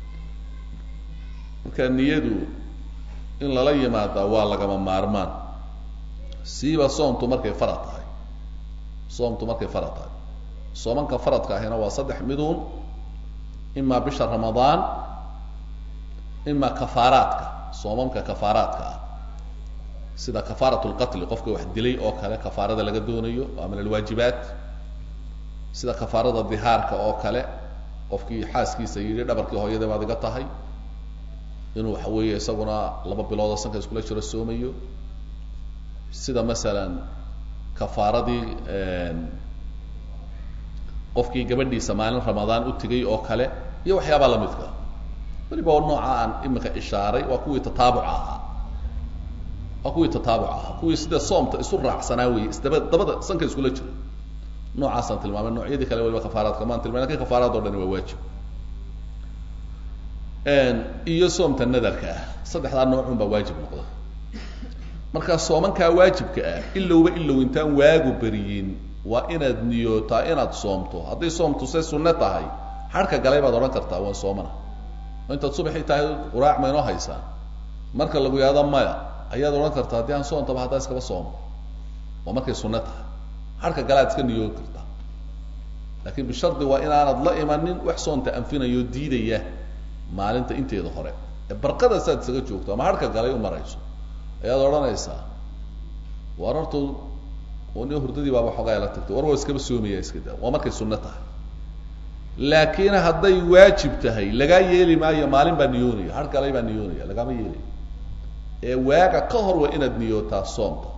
marka niyadu in lala yimaadaa waa lagama maarmaan siiba soomtu markay farad tahay soomtu markay farad tahay soomanka faradka ahina waa saddex miduun imaa bisha ramadaan imaa kafaaraadka soomamka kafaaraadka ah sida kafaarat lqatli qofka wax dilay oo kale kafaarada laga doonayo waa min alwaajibaat sida kafaarada dihaarka oo kale qofkii xaaskiisa yidhi dhabarkii hooyada baad iga tahay inuu waxa weeye isaguna laba biloodo sanka iskula jiro soomayo sida masalan kafaaradii qofkii gabadhiisa maalin ramadaan u tegay oo kale iyo waxyaabaa lamidka weliba nooca aan imika ishaaray waa kuwii tataabuca ahaa waa kuwii tataabuca ahaa kuwii sida soomta isu raacsanaa weeye isdaba dabada sanka iskula jiro noocaasaan tilmaamay noocyadii kale waliba kafaaraadka maan tilmay lakin kafaaraad o dhani waa waajib iyo soomta nadarka ah saddexdaa noocun baa waajib noqda marka soomankaa waajibka ah ilowba ilow intaan waagu beriyin waa inaad niyootaa inaad soomto hadday soomtu say sunne tahay harka galay baad odhan kartaa waan soomana oo intaad subaxii tahay quraac ma inoo haysaa marka lagu yahdo maya ayaad odhan kartaa haddii aan soontaba haddaa iskaba soomo waa markay sunne tahay harka gale ad iska niyoon kartaa laakiin bishardi waa inaanad la imanin wax soonta anfinayoo diidaya maalinta inteeda hore ee barqada saad isaga joogto ama harka galay u marayso ayaad odhanaysaa war horta ni hurdadii baaba xoogaa la tagtay war waa iskaba soomaya iska daa waa markay sunno tahay laakiin hadday waajib tahay lagaa yeeli maayo maalin baa niyoonaya har galay baa niyoonaya lagaama yeelayo ee waaga ka hor waa inaad niyootaa soomta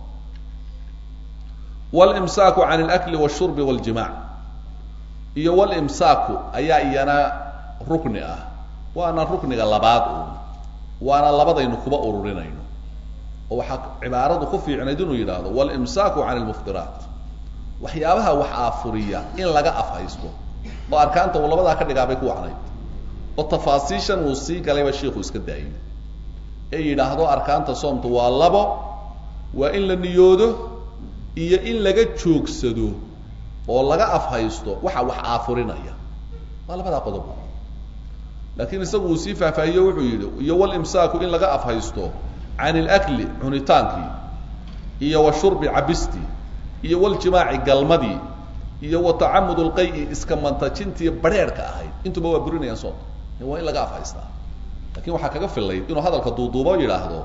wاlimsaaku can اlakli wالshurbi wاljimac iyo wاlimsaaku ayaa iyana rukni ah waana rukniga labaad uun waana labadaynu kuba ururinayno oo waxaa cibaaradu ku fiicnayd inuu yidhaahdo wاlimsaaku can اlmuftiraat waxyaabaha wax aafuriya in laga afhaysto oo arkaanta uu labadaa ka dhigaa bay ku wacnayd oo tafaasiishan uu sii galayba shiiku iska daayay ee yidhaahdo arkaanta soomta waa labo waa in la niyoodo iyo in laga joogsado oo laga afhaysto waxa wax aafurinaya waa labadaa qodob laakiin isagu uu sii faahfaahiyo wuxuu yidhi iyo walimsaaku in laga afhaysto can ilakli cunitaankii iyo wa shurbi cabistii iyo waljimaaci galmadii iyo wa tacamud lqayi iska mantajintii bareerhka ahayd intuba waa burinayaan soonta waa in laga afhaystaa lakin waxaa kaga filayd inuu hadalka duuduubo yidhaahdo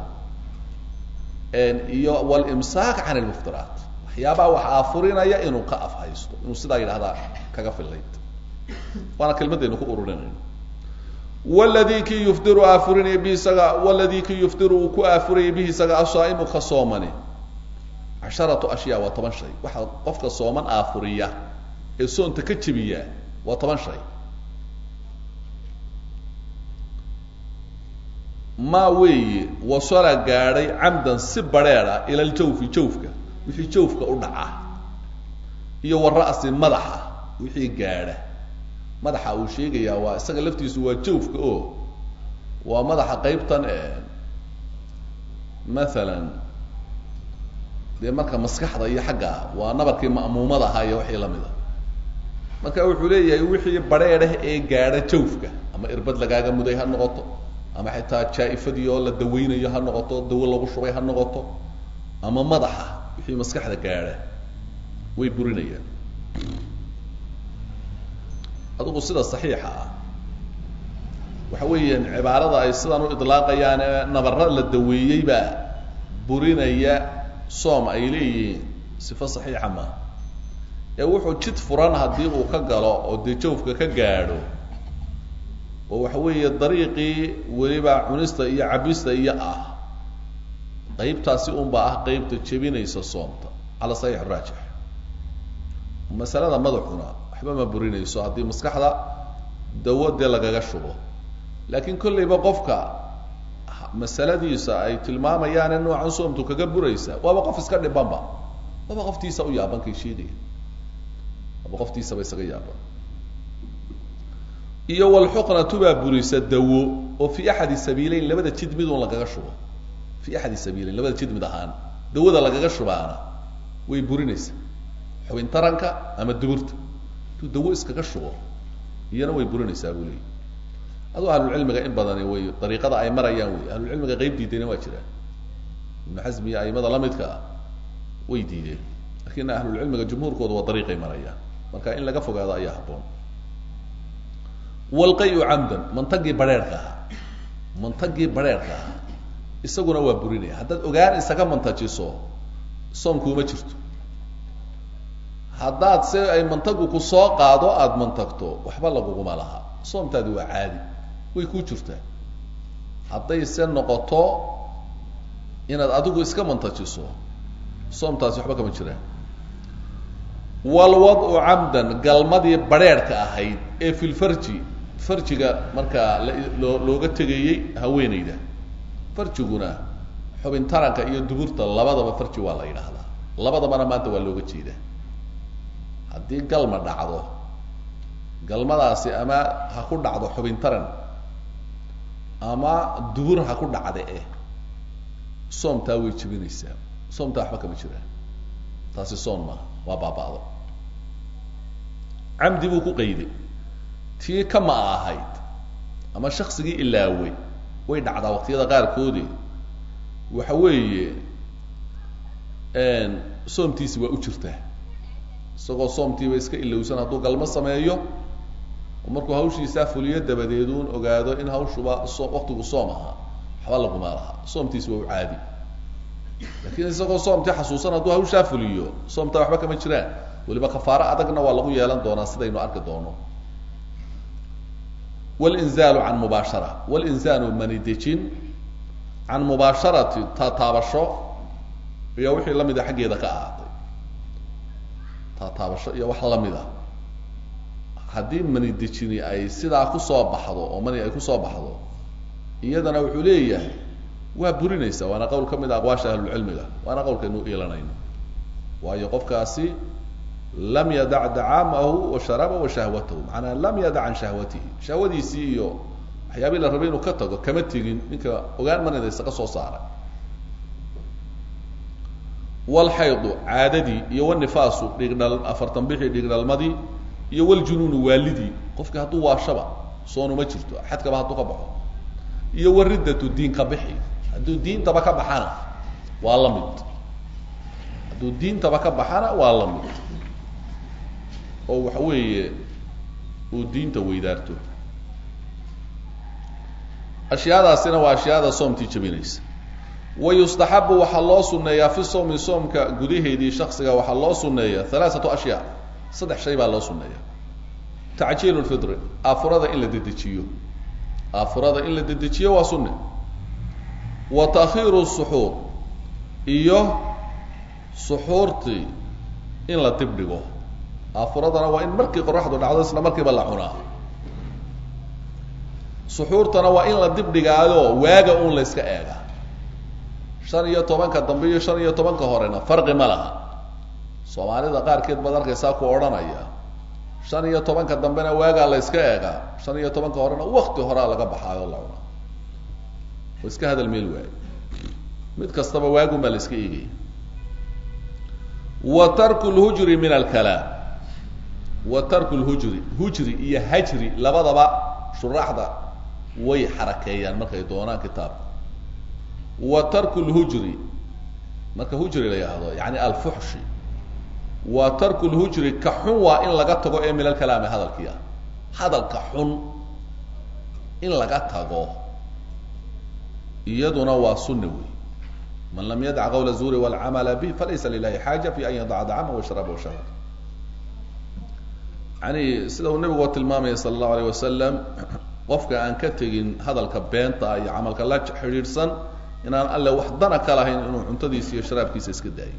iyo wlimsaak can lmuftiraat waxyaabaha wax aafurinaya inuu ka afhaysto inuu sidaa yidhahdaa kaga filayd waana kelmadaynu ku ururinayno wladii kii yufdiru aafurinaya bihi isaga wladii kii yufdiru uu ku aafuraya bihi isaga asaa'imu ka soomani casharatu ashyaa waa toban shay waxaa qofka sooman aafuriya ee soonta ka jebiya waa toban shay maa weeye wasala gaadhay camdan si bareeda ila ljawfi jawfka wixii jawfka u dhaca iyo wa ra'si madaxa wixii gaadha madaxa uu sheegayaa waa isaga laftiisu waa jawfka oo waa madaxa qaybtan maalan dee marka maskaxda iyo xagga waa nabarkii ma'muumada ahaa iyo wixii lamid a marka wuxuu leeyahay wixii bareedhah ee gaadha jawfka ama irbad lagaaga muday ha noqoto ama xitaa jaa-ifadii oo la daweynayo ha noqoto dawo lagu shubay ha noqoto ama madaxa wixii maskaxda gaadha way burinayaan adigu sida saxiixa ah waxa weeyaan cibaarada ay sidan u idlaaqayaan ee nabara la daweeyey baa burinaya soom ay leeyihiin sifo saxiixa maaha ee wuxuu jid furan haddii uu ka galo oo dee jawfka ka gaadho oo waxa weeye dariiqii weliba cunista iyo cabista iyo ah qaybtaasi unba ah qaybta jebinaysa soomta cala saxiix raajix masalada madaxuna waxba ma burinayso haddii maskaxda dawo dee lagaga shubo laakiin kollayba qofka masaladiisa ay tilmaamayaane noocan soomtu kaga buraysa waaba qof iska dhibanba waaba qoftiisa u yaaban kay sheegaya waaba qoftiisaba isaga yaaban iyo walxuqnatu baa burisa dawo oo fi axadi sabiileyn labada jid midun lagaga shubo fi axadi sabiileyn labada jid mid ahaan dawada lagaga shubaana way burinaysaa xubin taranka ama duburta intuu dawo iskaga shubo iyana way burinaysaa buu leeyay aduu ahlulcilmiga in badani way dariiqada ay marayaan wey ahlulcilmiga qayb diidayna waa jiraan ibnu xasmi iyo aimada lamidka ah way diideen lakin ahlulcilmiga jumhuurkooda waa dariiqay marayaan marka in laga fogaado ayaa haboon walqayu camdan mantagii bareerka ahaa mantagii bareerka ahaa isaguna waa burinaya haddaad ogaan isaga mantajiso soomkuuma jirto haddaad se ay mantagu ku soo qaado aada mantagto waxba laguguma laha soomtaadi waa caadi way kuu jirtaa hadday se noqoto inaad adigu iska mantajiso soomtaasi waxba kama jiraan walwadcu camdan galmadii bareerhka ahayd ee fi lfarji farjiga markaa loo looga tegayey haweeneyda farjiguna xubin taranka iyo duburta labadaba farji waa la yidhaahdaa labadabana maanta waa looga jeedaa haddii galma dhacdo galmadaasi ama ha ku dhacdo xubin taran ama dubur ha ku dhacda eh soomtaa way jebinaysaa soomtaa waxba kama jiraan taasi soon maaha waa baaba'do camdi buu ku qayday tii kama ahayd ama shaksigii ilaawey way dhacdaa waqtiyada qaarkoodi waxa weeye soomtiisi waa u jirtaa isagoo soomtiiba iska ilowsan hadduu galmo sameeyo oo markuu hawshiisaa fuliyo dabadeeduun ogaado in hawshuba so waqtigu soom ahaa waxba laguma laha soomtiisi waa u caadi lakin isagoo soomtii xasuusan hadduu hawshaa fuliyo soomtaa waxba kama jiraan weliba kafaaro adagna waa lagu yeelan doonaa sidaynu arki doono wlinzaalu can mubaashara wlinzaanu manidejin can mubaasharati taataabasho iyo wixii lamida xaggeeda ka ahaatay taataabasho iyo wax lamida haddii manidejini ay sidaa kusoo baxdo oo mani ay kusoo baxdo iyadana wuxuu leeyahay waa burinaysa waana qowl ka mid a aqwaasha ahlulcilmiga waana qowlkaynu iilanayno waayo qofkaasi lam yadac dacaamahu wa sharabahu wa shahwatahu macanaa lam yadac can shahwatihi shahwadiisii iyo waxyaabii la rabay inuu ka tago kama tegin ninka ogaan manida isaga soo saaray walxaydu caadadii iyo walnifaasu dhiigdhal afartan bixii dhiigdhalmadii iyo waljunuunu waalidii qofkii hadduu waashaba soonuma jirto xadkaba hadduu ka baxo iyo wariddatu diinka bixi hadduu diintaba ka baxana waa la mid hadduu diintaba ka baxana waa la mid oo waxa weeye uu diinta weydaarto ashyaadaasina waa ashyaada soomtii jebinaysa wa yustaxabu waxaa loo suneeyaa fi sawmi soomka gudaheedii shaksiga waxaa loo suneeya halaaatu ashyaa saddex shay baa loo suneeya tacjiilu lfidri aafurada in la dedejiyo aafurada in la dedejiyo waa sunne wa takhiiru suxuur iyo suxuurtii in la dib dhigo aafuradana waa in markii qoraxdu dhacdo isla markiiba la cunaa suxuurtana waa in la dib dhigaayo waaga uun la yska eega shan iyo tobanka dambe iyo shan iyo tobanka horena farqi ma laha soomaalida qaarkeed baad arkaysaa ku odhanaya shan iyo tobanka dambena waagaa la yska eegaa shan iyo tobanka horena wakti horaa laga baxaayo la cunaa oo iska hadal meel waayo mid kastaba waagun baa la iska eegaya wa tarku lhujri min alkalaam wa tarku lhujri hujri iyo hajri labadaba shuraaxda way xarakeeyaan markay doonaan kitaabka wa tarku lhujri marka hujri la yidhaahdo yani alfuxshi wa tarku lhujri ka xun waa in laga tago ee min alkalaami hadalkii ah hadalka xun in laga tago iyaduna waa sunna wey man lam yadac qawla zuuri wاlcamala bih falaysa lilahi xaaja fi an yadaca dacama washraba washahwa yani sida uu nabigu tilmaamaya sala allahu alayh wasalam qofka aan ka tegin hadalka beenta iyo camalka la xidhiidhsan inaan alle wax dana ka lahayn inuu cuntadiisa iyo sharaabkiisa iska daayo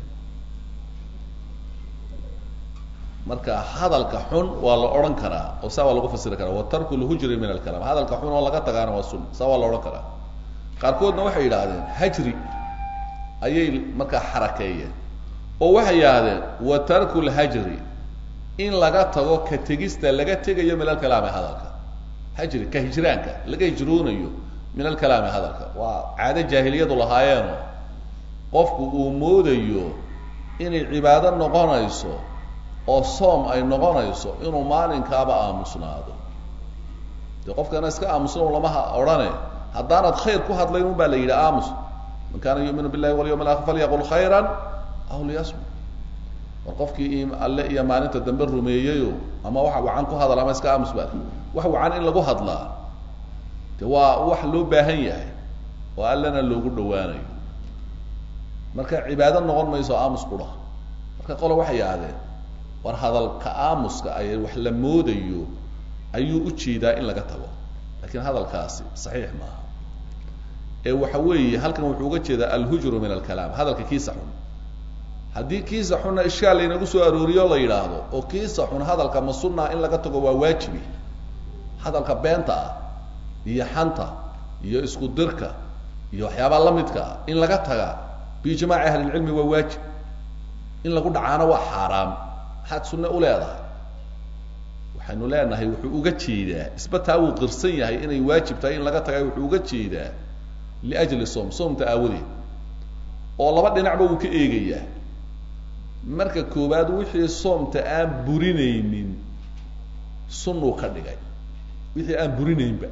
marka hadalka xun waa la odhan karaa oo saa waa lagu fasiri karaa wa tarku lhujri min alkalaam hadalka xun oo laga tagaana waa sunna saa waa la odhan karaa qaarkoodna waxay yidhaahdeen hajri ayay markaa xarakeeyeen oo waxay yidhaahdeen wa tarku lhajri in laga tago ka tegista laga tegayo min alkalaami hadalka hajri ka hijraanka laga hijroonayo min alkalaami hadalka waa caado jaahiliyadu lahaayeeno qofku uu moodayo inay cibaado noqonayso oo soom ay noqonayso inuu maalinkaaba aamusnaado dee qofkana iska aamusno lamaha odhane haddaanad khayr ku hadlayn un baa la yidhi aamus man kaana yuuminu billahi walyawm alakhir falyaqul khayran aw liyasmut war qofkii alle iyo maalinta dambe rumeeyeyo ama waxa wacan ku hadal ama iska aamus baa wax wacan in lagu hadlaa de waa wax loo baahan yahay oo allena loogu dhawaanayo marka cibaado noqon mayso aamus qura marka qole waxay yidhahdeen war hadalka aamuska ay wax la moodayo ayuu ujeedaa in laga tago lakiin hadalkaasi saxiix maaha ee waxa weeye halkan wuxuu uga jeedaa alhujru min alkalaam hadalka kiisa xun haddii kiisa xunna ishkaal laynagu soo arooriyo la yidhaahdo oo kiisa xun hadalka ma sunaa in laga tago waa waajibi hadalka beenta ah iyo xanta iyo isku dirka iyo waxyaabaa lamidka ah in laga taga biijmaaci ahlilcilmi waa waajib in lagu dhacaana waa xaaraam maxaad sunne u leedahay waxaynu leenahay wuxuu uga jeedaa isba taa wuu qirsan yahay inay waajib tahay in laga tagay wuxuu uga jeedaa liajli soom soomta aawadeed oo laba dhinacba wuu ka eegayaa marka koowaad wixii soomta aan burinaynin sunnuu ka dhigay wixii aan burinaynba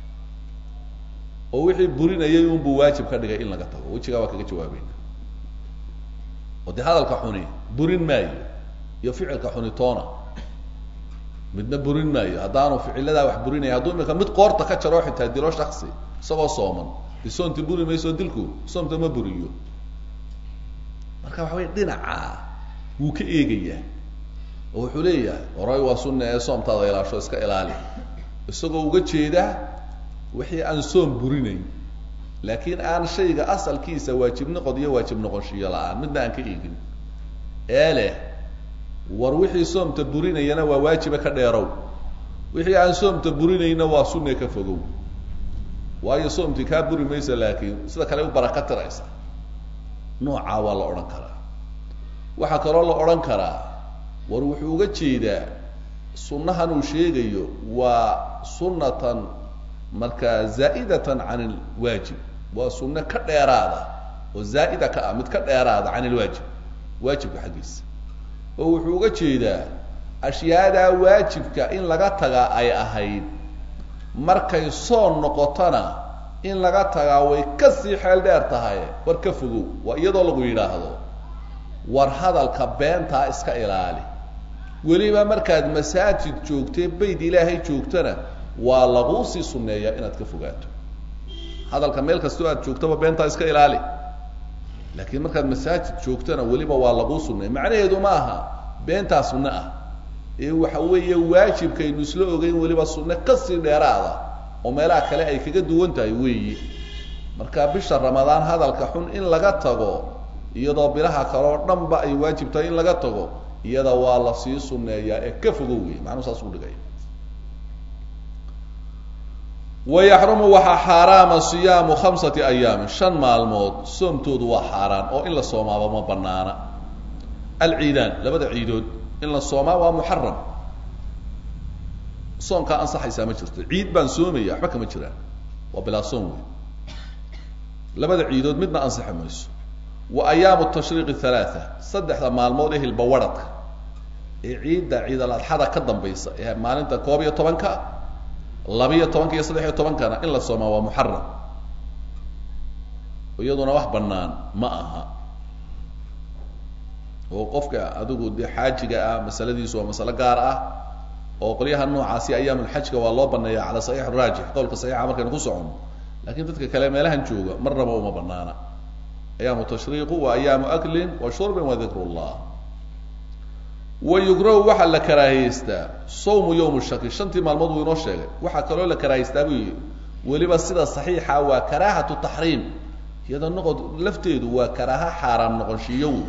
oo wixii burinayay unbuu waajib ka dhigay in laga tago wejigaa waa kaga jawaabayna oo dee hadalka xuni burin maayo iyo ficilka xuni toona midna burin maayo haddaanu ficiladaa wax burinaya hadduu imika mid qoorta ka jaro xitaa dilo shaksi isagoo sooman de soonti buri mayso dilku soomta ma buriyo marka waxa wey dhinaca wuu ka eegayaa oo wuxuu leeyahay horay waa sunna ee soomtaada ilaasho iska ilaali isagoo uga jeedaa wixii aan soom burinayn laakiin aan shayga asalkiisa waajib noqod iyo waajib noqonshiyo la-aan midna aan ka eegin ee leh war wixii soomta burinayana waa waajiba ka dheerow wixii aan soomta burinayna waa sunne ka fogow waayo soomtii kaa buri maysa laakiin sida kale u baraka tiraysa noocaa waa la odhan karaa waxaa kaloo la odhan karaa war wuxuu uga jeedaa sunnahan uu sheegayo waa sunnatan markaa zaa'idatan can ilwaajib waa sunne ka dheeraada oo zaa'ida ka ah mid ka dheeraada can ilwaajib waajibka xaggiisa oo wuxuu uga jeedaa ashyaadaa waajibka in laga tagaa ay ahayd markay soon noqotona in laga tagaa way kasii xeel dheer tahay war ka fogow waa iyadoo lagu yidhaahdo war hadalka beentaa iska ilaali weliba markaad masaajid joogtee bayd ilaahay joogtana waa laguu sii sunneeyaa inaad ka fogaato hadalka meel kastoo aad joogtaba beentaa iska ilaali laakiin markaad masaajid joogtana weliba waa laguu sunneeya macnaheedu ma aha beentaa sunne ah ee waxa weeye waajibkaynu isla ogeyn weliba sunne kasii dheeraada oo meelaha kale ay kaga duwan tahay weeyi marka bisha ramadaan hadalka xun in laga tago iyadoo bilaha kale oo dhan ba ay waajib tahay in laga tago iyada waa la sii sunneeyaa ee ka fogo wey macnuu saas u dhigay wayaxrumu waxaa xaaraama siyaamu khamsati ayaamin shan maalmood soomtoodu waa xaaraan oo in la soomaaba ma banaana alciidaan labada ciidood in la soomaa waa muxaram soonkaa ansaxaysaa ma jirto ciid baan soomaya waxba kama jiraan waa bilaa soom wey labada ciidood midna ansixi mayso wa ayaamu tashriiqi halaatha saddexda maalmood ee hilbawadhadka ee ciidda ciidal adxada ka dambaysa ee maalinta koob iyo tobanka labiyo tobanka iyo saddex iyo tobankana in la soomaa waa muxaram iyaduna wax banaan ma aha oo qofka adigu dee xaajiga ah masaladiisu waa masalo gaar ah oo qolyaha noocaasi ayaamulxajka waa loo baneeya cala saxiix raajix qowlka saxiixa markaynu ku socono lakin dadka kale meelahan jooga marnaba uma banaana ayaamu tashriiqu wa ayaamu aklin wa shurbin wa dikr llah wa yugrahu waxaa la karaahiyeystaa sawmu yowm shaki shantii maalmood wuu inoo sheegay waxaa kaloo la karaahiystaa buu yihi weliba sida saxiixa waa karaahatu taxriim iyada noqod lafteedu waa karaaha xaaraam noqonshiiyo wey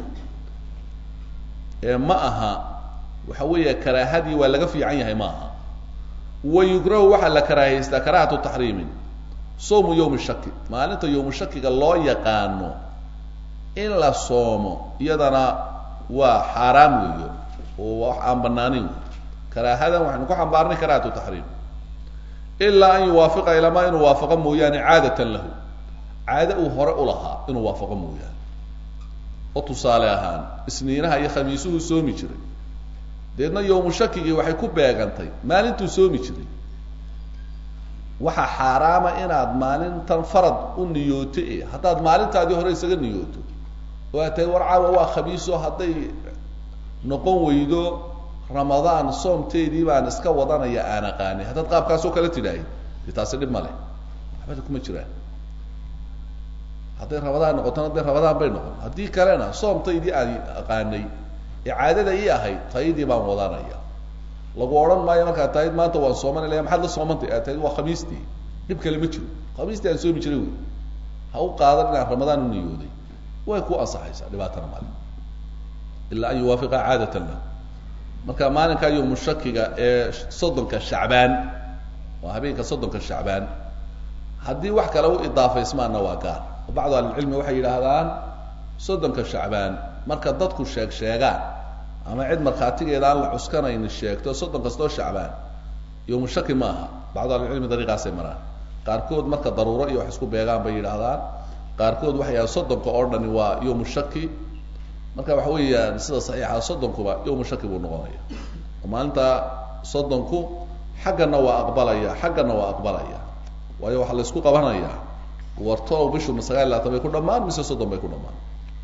ee ma aha waxa weeye karaahadii waa laga fiican yahay ma aha wa yugrahu waxaa la karaahiyeystaa karaahatu taxriimin soomu yowmi shaki maalinta yowmu shakiga loo yaqaano in la soomo iyadana waa xaaraam weeyo oo wax aan banaanin wey karaahadan waxaynu ku xambaarnay karaahatu taxriim ilaa an yuwaafiqa ilamaa inuu waafaqo mooyaane caadatan lahu caado uu hore u lahaa inuu waafaqo mooyaane oo tusaale ahaan isniinaha iyo khamiisuhu soomi jiray deedna yowmu shakigii waxay ku beegantay maalintuu soomi jiray waxaa xaaraama inaad maalintan farad u niyooto e haddaad maalintaadii hore isaga niyooto oo aad tahay war caawa waa khamiiso hadday noqon weydo ramadaan soomteedii baan iska wadanaya aan aqaanay haddaad qaabkaasoo kale tidhaahay de taasi dhib male waxbada kuma jiraan hadday ramadaan noqotona dee ramadaan bay noqon haddii kalena soomtaydii aan aqaanay ee caadada ii ahayd taydii baan wadanaya lagu odhan maayo markaad tahid maanta waan soomanaya maxaad la soomantay aad tahid waa khamiistii dhib kale ma jiro khamiistii aan soomi jiray wey ha u qaadan inaan ramadaan u niyooday way ku ansaxaysaa dhibaatana male ilaa an yuwaafiqa caadatan lah marka maalinkaa yowmu shakiga ee soddonka shacbaan waa habeenka soddonka shacbaan haddii wax kale u idaafaysmaanna waa gaar oo bacdu ahlicilmi waxay yidhaahdaan soddonka shacbaan marka dadku sheeg sheegaan ama cid markhaatigeeda aan la cuskanayni sheegto soddon kastoo shacbaan yowmu shaki ma aha bacdu ahlicilmi dariiqaasay maraan qaarkood marka daruuro iyo wax isku beegaan bay yidhaahdaan qaarkood waxay yidhahdaan soddonka oo dhani waa yowmu shaki marka waxa weeyaan sida saxiixa soddonkuba yowmu shaki buu noqonaya oo maalinta soddonku xaggana waa aqbalaya xaggana waa aqbalaya waayo waxaa la isku qabanaya wartoow bishu ma sagaal labaatan bay ku dhamaan mise soddon bay ku dhamaan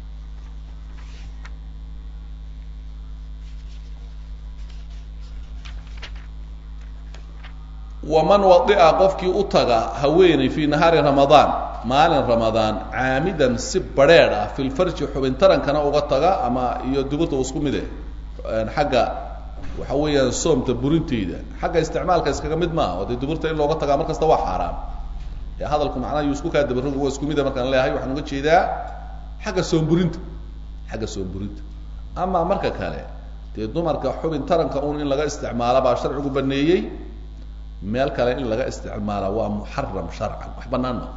waman wadia qofkii u taga haweeney fii nahaari ramadaan maalin ramadaan caamidan si badrheedh ah fi lfarji xubin tarankana uga taga ama iyo duburta isku mide xagga waxa weeyaan soomta burinteyda xagga isticmaalka iskaga mid maaha oo dee duburta in looga tagaa mar kasta waa xaaraam ee hadalku macnaha yu isku kaa dabaroga waa isku mida markaan leeyahay waxaan uga jeedaa xagga soomburinta xagga soomburinta ama marka kale dee dumarka xubin taranka un in laga isticmaala baa sharcigu baneeyey meel kale in laga isticmaala waa muxaram sharcan wax banaan ma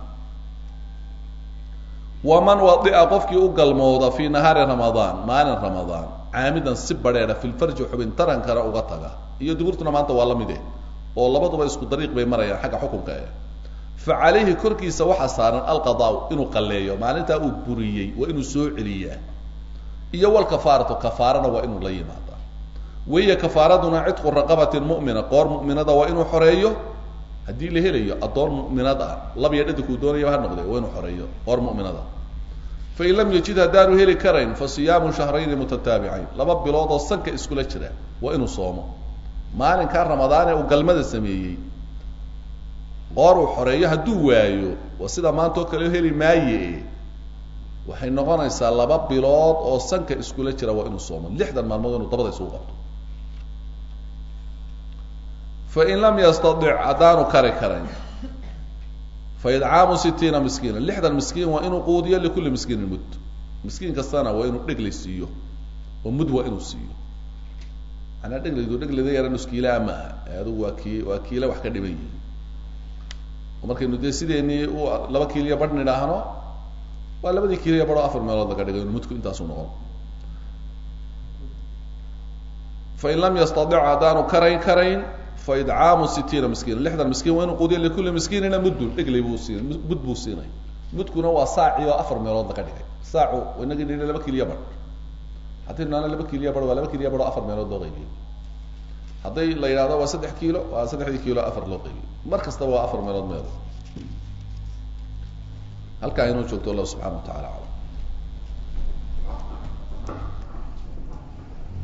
waman wadia qofkii u galmooda fii nahaari ramadaan maalin ramadaan caamidan si badrheedha fi lfarji xubin tarankana uga taga iyo duburtuna maanta waa la mide oo labaduba isku dariiq bay marayaan xagga xukunka e fa calayhi korkiisa waxaa saaran alqadaa inuu qalleeyo maalintaa uu buriyey waa inuu soo celiyaa iyo walkafaaratu kafaarana waa inuu la yimaada wahiya kafaaraduna cidqu raqabatin mu'mina qoor mu'minada waa inuu xoreeyo haddii la helayo addoon mu'minad ah labiyo dhadinkuu doonaya ha noqde waa inuu xoreeyo qoor mu'minada fain lam yajid haddaanu heli karayn fa siyaamu shahrayni mutataabicayn laba bilood oo sanka iskula jira waa inuu soomo maalinkaa ramadaan ee uu galmada sameeyey qoor uu xoreeyo hadduu waayo waa sida maanta oo kale heli maaye waxay noqonaysaa laba bilood oo sanka iskula jira waa inuu soomo lixdan maalmood inuu dabada isugu qabto fain lam yastadic haddaanu kari karayn fa idcaamu sitiina miskiina lixdan miskiin waa inuu quudiyo likulli miskiinin mud miskiin kastana waa inuu dheglay siiyo oo mud waa inuu siiyo manaa dheglaydu dheglada yara nuskiilaa maaha adugu waa ki waa kiila wax ka dhiban yihi oo markaynu dee sideenii u laba kiiliya badh nidhaahno waa labadii kiiliya badh oo afar meelood laga dhigay mudku intaasu noqon fain lam yastadic haddaanu karayn karayn faidcaamu sitiina miskiina lixdan miskiin waa inuu quudiya likulli miskiinina muddun dheglay buu siin mud buu siinay mudkuna waa saaci oo afar meelood laga dhigay saacu inagii nidhi laba kiliya badh haddii naana laba kiliya badh waa laba kiliya badh oo afar meelood loo qaybiyey hadday la yidhahdo waa saddex kiilo waa saddexdii kiilo afar loo qaybiyey mar kastaba waa afar meelood meelood halkaa inuu joogto allah subxana wa tacala